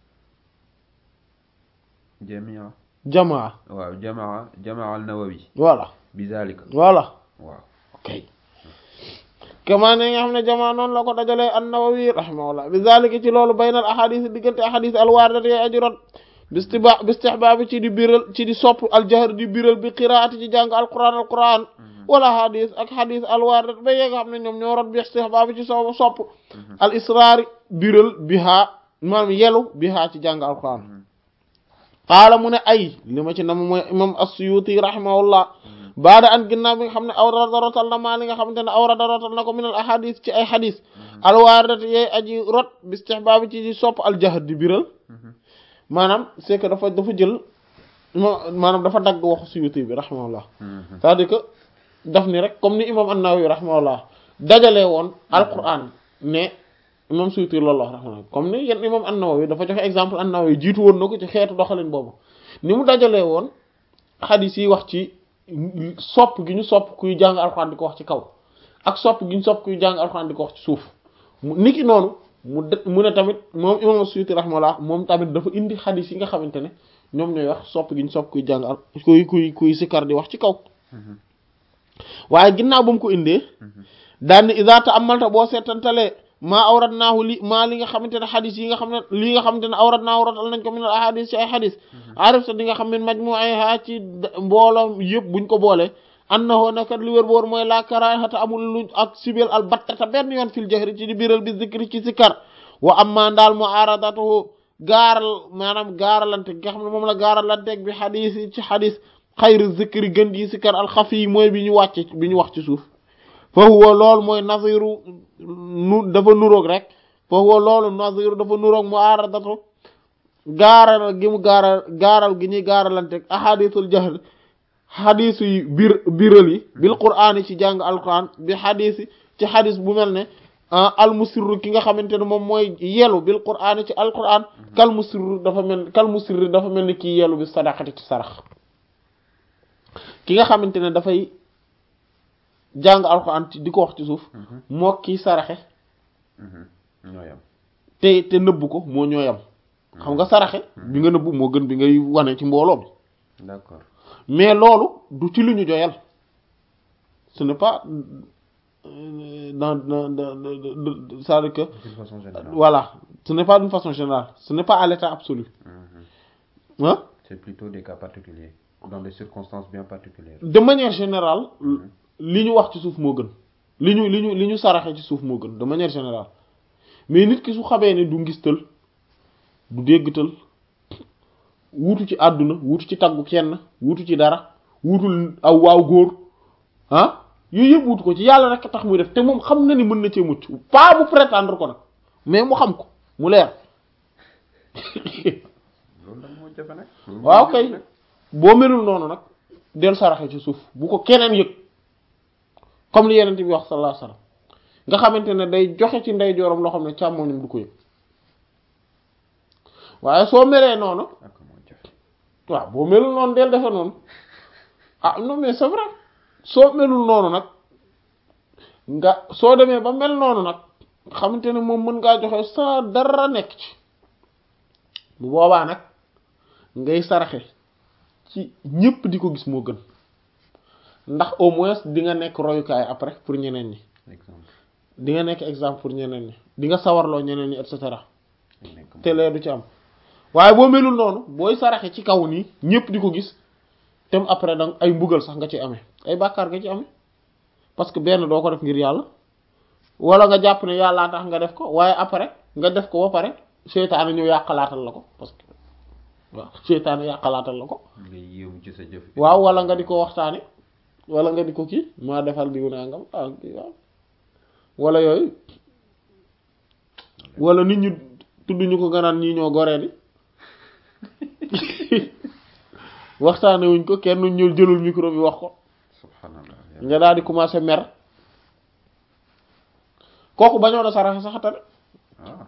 jamia jamaa waaw jamaa jamaa al nawawi voilà bi zalika voilà waaw ok kama ne nga xam ne jamaa noonu la ko dajalee an-Nawawi rahimahullah bi zalika ci loolu baynal ahadis diggante ahadis alwaaridati yee aji rot bistiba bistihbaabi ci di biral ci di sopp aljahr di biral bi qiraati ci jàng alquran alquran wala hadis ak hadis alwaarid ba yee nga xam ne ñoom ñoo rot bi istihbaabi ci so sopp al israari biral biha maanaam yelu biha ci jàng alquran qaala mu ne ay li ma ci nam mooy imam as-Suyuti rahimahullah baada an ginnaaw bi nga xam ne awrada rotal na maa li nga xamante ne awrada rotal na ko min al ahadis ci ay hadis alwaaridati yee aji rot bi istihbaabi ci di sopp aljahr di biral maanaam c'est que dafa dafa jël ma maanaam dafa dagg waxu Suyuti bi rahimahullah c'est-à-dire que daf ni rek comme ni imam an-Nawawi rahimahullah dajalee woon alquran ne imam Suyuti loolu wax rahimahullah comme ni yenn imam an-Nawawi dafa joxe exemple an-Nawawi jiitu woon na ko ci xeetu doxalin boobu ni mu dajalee woon xadis yi wax ci sopp gi ñu sopp kuy jàng alquran di ko wax ci kaw ak sopp gi ñu sopp kuy jàng alquran di ko wax ci suuf mu niki noonu mu de mu ne tamit moom imam Suyuti rahimahullah moom tamit dafa indi xadis yi nga xamante ne ñoom ñooy wax sopp gi ñu sopp kuy jàng al kuy kuy kuy sikar di wax ci kaw waaye ginnaaw ba mu ko indee daan ni iza ta'ammalta boo seetantalee maa awrat naahu li maa li nga xamante ne xadis yi nga xam ne li nga xamante ne awrat naahu ratal nañ ko min al ahadis ci ay xadis arif sa di nga xam ne majmu'iha ci mbooloo yëpp buñ ko boolee annahu nakat li wér boor mooy la karahata amul lu ak sibel al battata benn yoon fil jahri ci di biral bi zikri ci sikar wa amma daal mu aradatuhu gaaral maanaam gaaralante nga xam ne moom la gaaralanteeg bi xadis yi ci xadis xayru zikri gën ji sikar al xafi yi mooy bi ñu wàcce bi ñu wax ci suuf fa huwa loolu mooy naziru nu dafa nuroog rek fa huwa loolu naziru dafa nuroog mu aradatu gaaral gi mu gaaral gaaral gi ñuy gaaralanteeg ahadisul jahr xadis yi bir biral yi bil qur'aan yi ci jàng alquran bi xadis yi ci xadis bu mel ne al musirru ki nga xamante ne moom mooy yelu bil qur'aan yi ci alquran kal musirru dafa mel kal musirru dafa mel ni kii yelu bi sadaqati ci sarax ki nga xamante ne dafay jàng alquran di ko wax ci suuf moo kii saraxe ñooyam te te nëbbu ko moo ñooyam xam nga saraxe bi nga nëbbu moo gën bi ngay wane ci mbooloo bi d'accord mais loolu du ci lu ñu joyal ce n'est pas dans dans dans c'est-à-dire que d'une façon générale voilà ce n'est pas d'une façon générale ce n'est pas à l'état absolu ah c'est plutôt des cas particuliers dans des circonstances bien particulières de manière générale li ñu wax ci suuf moo gën li ñu li ñu li ñu saraxe ci suuf moo gën de manière générale mais nit ki su xamee ne du ngistal du déggtal wuutu ci àdduna wuutu ci taggu kenn wuutu ci dara wuutul aw waaw góor ah yooyu yëpp wuutu ko ci yàlla rek tax muy def te moom xam na ni mën na cee mucc pas mu prétendre ko nag mais mu xam ko mu leer loolu nag moo jafe nag waaw kay boo melul noonu nag del saraxe ci suuf bu ko keneen yëg comme li yeneen bi wax sallallahu alayhi wasallam nga xamante ne day joxe ci ndeyjooram loo xam ne càmmoñam du ko yëg waaye soo melee noonu ak moo jafe waaw boo melul noonu del defe noonu ah non mais c'est vrai soo melul noonu nag nga soo demee ba mel noonu nag xamante ne moom mën ngaa joxe sa dara nekk ci bu boobaa nag ngay saraxe ci ñépp di ko gis moo gën ndax au moins di nga nekk royukaay après pour ñeneen ñi exemple di nga nekk exemple pour ñeneen ñi di nga sawarloo ñeneen ñi et cetera nekk te lee du ci am waaye boo melul noonu booy saraxe ci kaw nii ñépp di ko gis tem après danga ay mbugal sax nga ci amee ay bàkkaar nga ci amee parce que benn doo ko def ngir yàlla wala nga jàpp ne yàllaa tax nga def ko waaye après nga def ko ba pare seytaane ñëw yàqalaatal la ko parce que waaw seytaane yàqalaatal la ko ngay yéemu ci sa jëf waaw wala nga di ko waxtaane wala nga di ko kii maa defal diw nangam ah kii waaw wala yooyu wala nit ñu tudd ñu ko nga naan ñii ñoo goree di waxtaane wuñ ko kenn ñëw jëlul micro bi wax ko subhanallah nga daal di commencer mer kooku bañoon a saraxe sax tane ah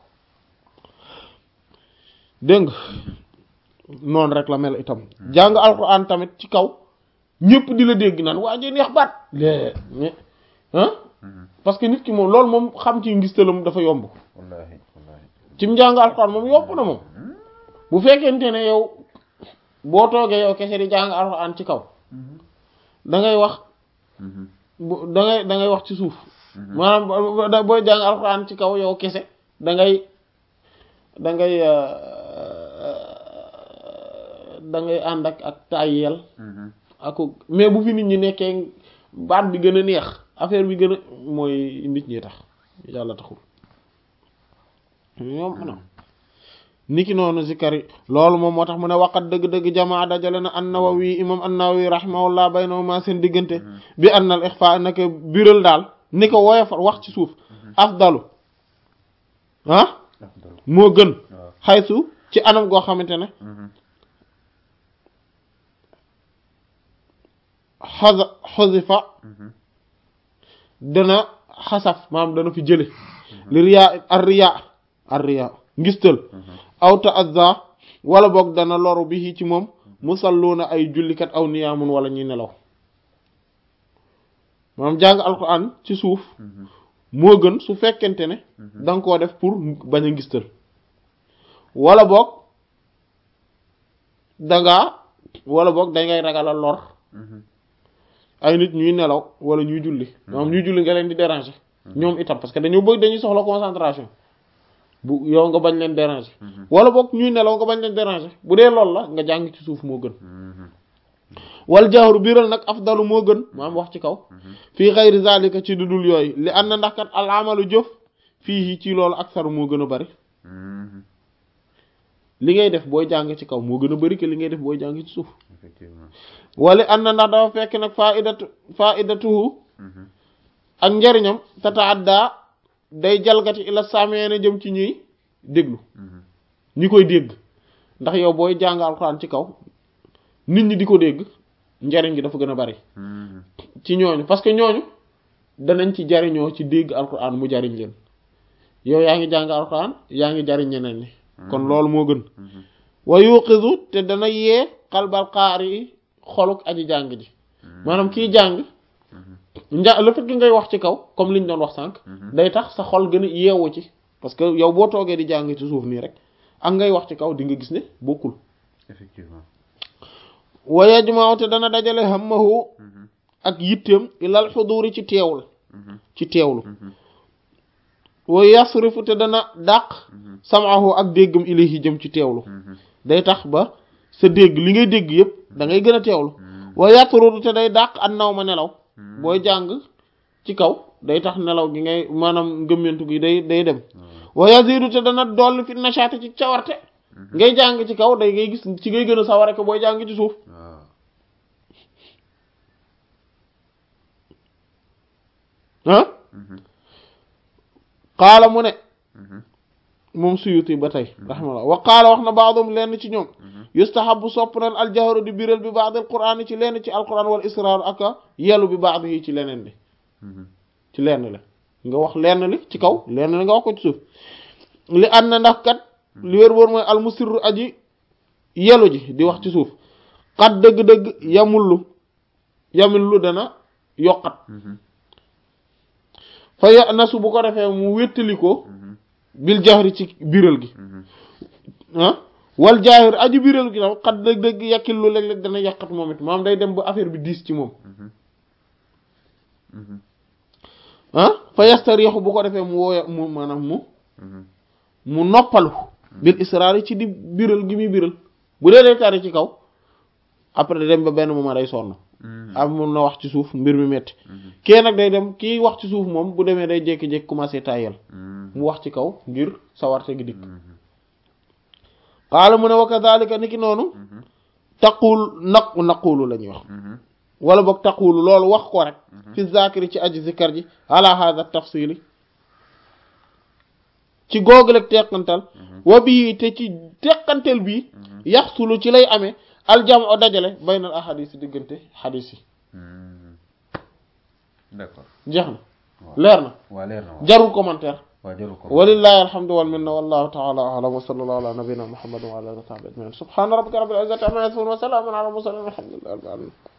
dégg nga noonu rek la mel itam jàng alxuraan tamit ci kaw ñëpp di la dégg naan waa ji neex baat lée mais ah parce que nit ki moom loolu moom xam ci ngistalam dafa yomb wallahi wallahi ci mu jàng alxuraan moom yomb na moom bu fekkente ne yow boo toogee yow kese di jàng alxuraan ci kaw da ngay wax bu da ngay da ngay wax ci suuf maanaam bo- bo- booy jàng alxuraan ci kaw yow kese da ngay da ngay da ngay ànd ak ak tàyyeel ak mais bu fi nit ñi nekkee baat bi gën a neex affaire bi gën a mooy nit ñi tax yàlla taxul ñoom na niki noonu zikari loolu moom moo tax mu ne waqat dëgg-dëgg jamaa dajale na an-Nawawi imam an-Nawawi rahimahullah baynahuma seen diggante bi anna al ixfa naka biral daal ni ko woyofal wax ci suuf afdalu ah afdal moo gën waaw xaysu ci anam goo xamante ne xasa xosifa dana xasaf maanaam dana fi jële li riyaa ar riyaa ar riyaa ngistal aw ta'azza wala boog dana loru bi ci moom musalluuna ay jullikat aw niyaamun wala ñuy nelaw maanaam jàng alquran ci suuf moo gën su fekkente ne da nga koo def pour bañ a ngistal wala boog dangaa wala boog dangay ragal a lor ay nit ñuy nelaw wala ñuy julli ñoom ñuy julli nga leen di déranger ñoom itam parce que dañoo bëgg dañuy soxla concentration bu yow nga bañ leen déranger wala boog ñuy nelaw nga bañ leen déranger bu dee loolu la nga jàng ci suuf moo gën wal jahru biral nag afdalu moo gën maam wax ci kaw fii xayri zalika ci dudul yooyu li ànd na ndax kat al amalu jëf fii ci loolu aksaru moo gën a bari li ngay def booy jàng ci kaw moo gën a bari que li ngay def booy jàng ci suuf effectivement wala ànd na ndax dafa fekk nag faidatu faidatuhu ak njariñam tataadda day jalgati ila sameene jëm ci ñuy déglu ñi koy dégg ndax yow booy jàng alxuraan ci kaw nit ñi di ko dégg njariñ gi dafa gën a bari ci ñooñu parce que ñooñu danañ ci jariñoo ci dégg alxuraan mu jariñ leen yow yaa ngi jàng alxuraan yaa ngi jariñ ñeneen ñi kon loolu moo gën wa yuqizu te dana yee xalbal xaari yi xoluk aji jàng ji maanaam kiy jàng nja le fait que ngay wax ci kaw comme liñ doon wax sànq day tax sa xol gën a yeewu ci parce que yow boo toogee di jàng ci suuf nii rek ak ngay wax ci kaw di nga gis ne bokkul effectivement wa yajma'u te dana dajale hammahu ak yitteem ilal xuduri ci teewul ci teewlu wa yasrifu te dana dàq sam'ahu ak déggam ilayhi jëm ci teewlu day tax ba sa dégg li ngay dégg yépp da ngay gën a teewlu wa yatrudu te day dàq an naw ma nelaw booy jàng ci kaw day tax nelaw gi ngay maanaam ngëmmentu gi day day dem wa yazidu te dana dolli fi nashaati ci cawarte ngay jàng ci kaw day ngay gis ci ngay gën a saware ko booy jàng ci suuf waaw ah qaala mu ne moom suyuti ba tey raximaallah wa qaala wax na baadum lenn ci ñoom yustahabu sopp nan aljahru di biral bi baad al quraan ci lenn ci alquran wal israar ak yelu bi baad yi ci leneen li ci lenn li nga wax lenn li ci kaw lenn li nga wax ko ci suuf li ànd na ndax kat li wér wóor mooy almusirru aji yelu ji di wax ci suuf xat dëgg-dëgg yamullu yamullu dana yokkat fa ya nasu bu ko defee mu wéttali ko bil jahri ci biral gi ah wal jaahir aji biral gi tam xat dëgg-dëgg yàkkil lu léeg-léeg dana yàqat moom it maam day dem ba affaire bi diis ci moom ah fa yastarixu bu ko defee mu wooya mu maanaam mu mu noppalu bil israar ci di biral gi muy biral bu dee day tari ci kaw après day dem ba benn moment day sonn am mun na wax ci suuf mbir mi metti kii nag day dem kii wax ci suuf moom bu demee day jékki-jékki commencé tayel mu wax ci kaw ngir sawarte gi dikk xaala mu ne wa kadhalika ni ki noonu taqul naq naqulu la ñuy wax wala boog taqulu loolu wax ko rek fi zakiri ci aji zikar ji ala hadha tafsili ci googuleg teqantal wa bii te ci teqantal bii yaxsulu ci lay amee aljam o dajale baynal ahadis yi diggante xadis yi d'accord jeex na leer na waa leer na waaw jarul commentaire waa jarul ko walillahi alhamdu wal minna wallahu ta'ala a'lam wa sallallahu ala nabiyyina muhammadin wa ala alihi wa sahbihi ajma'in subhana rabbika rabbil izzati amma yasifun wa salamun ala al mursalin walhamdulillahi rabbil alamin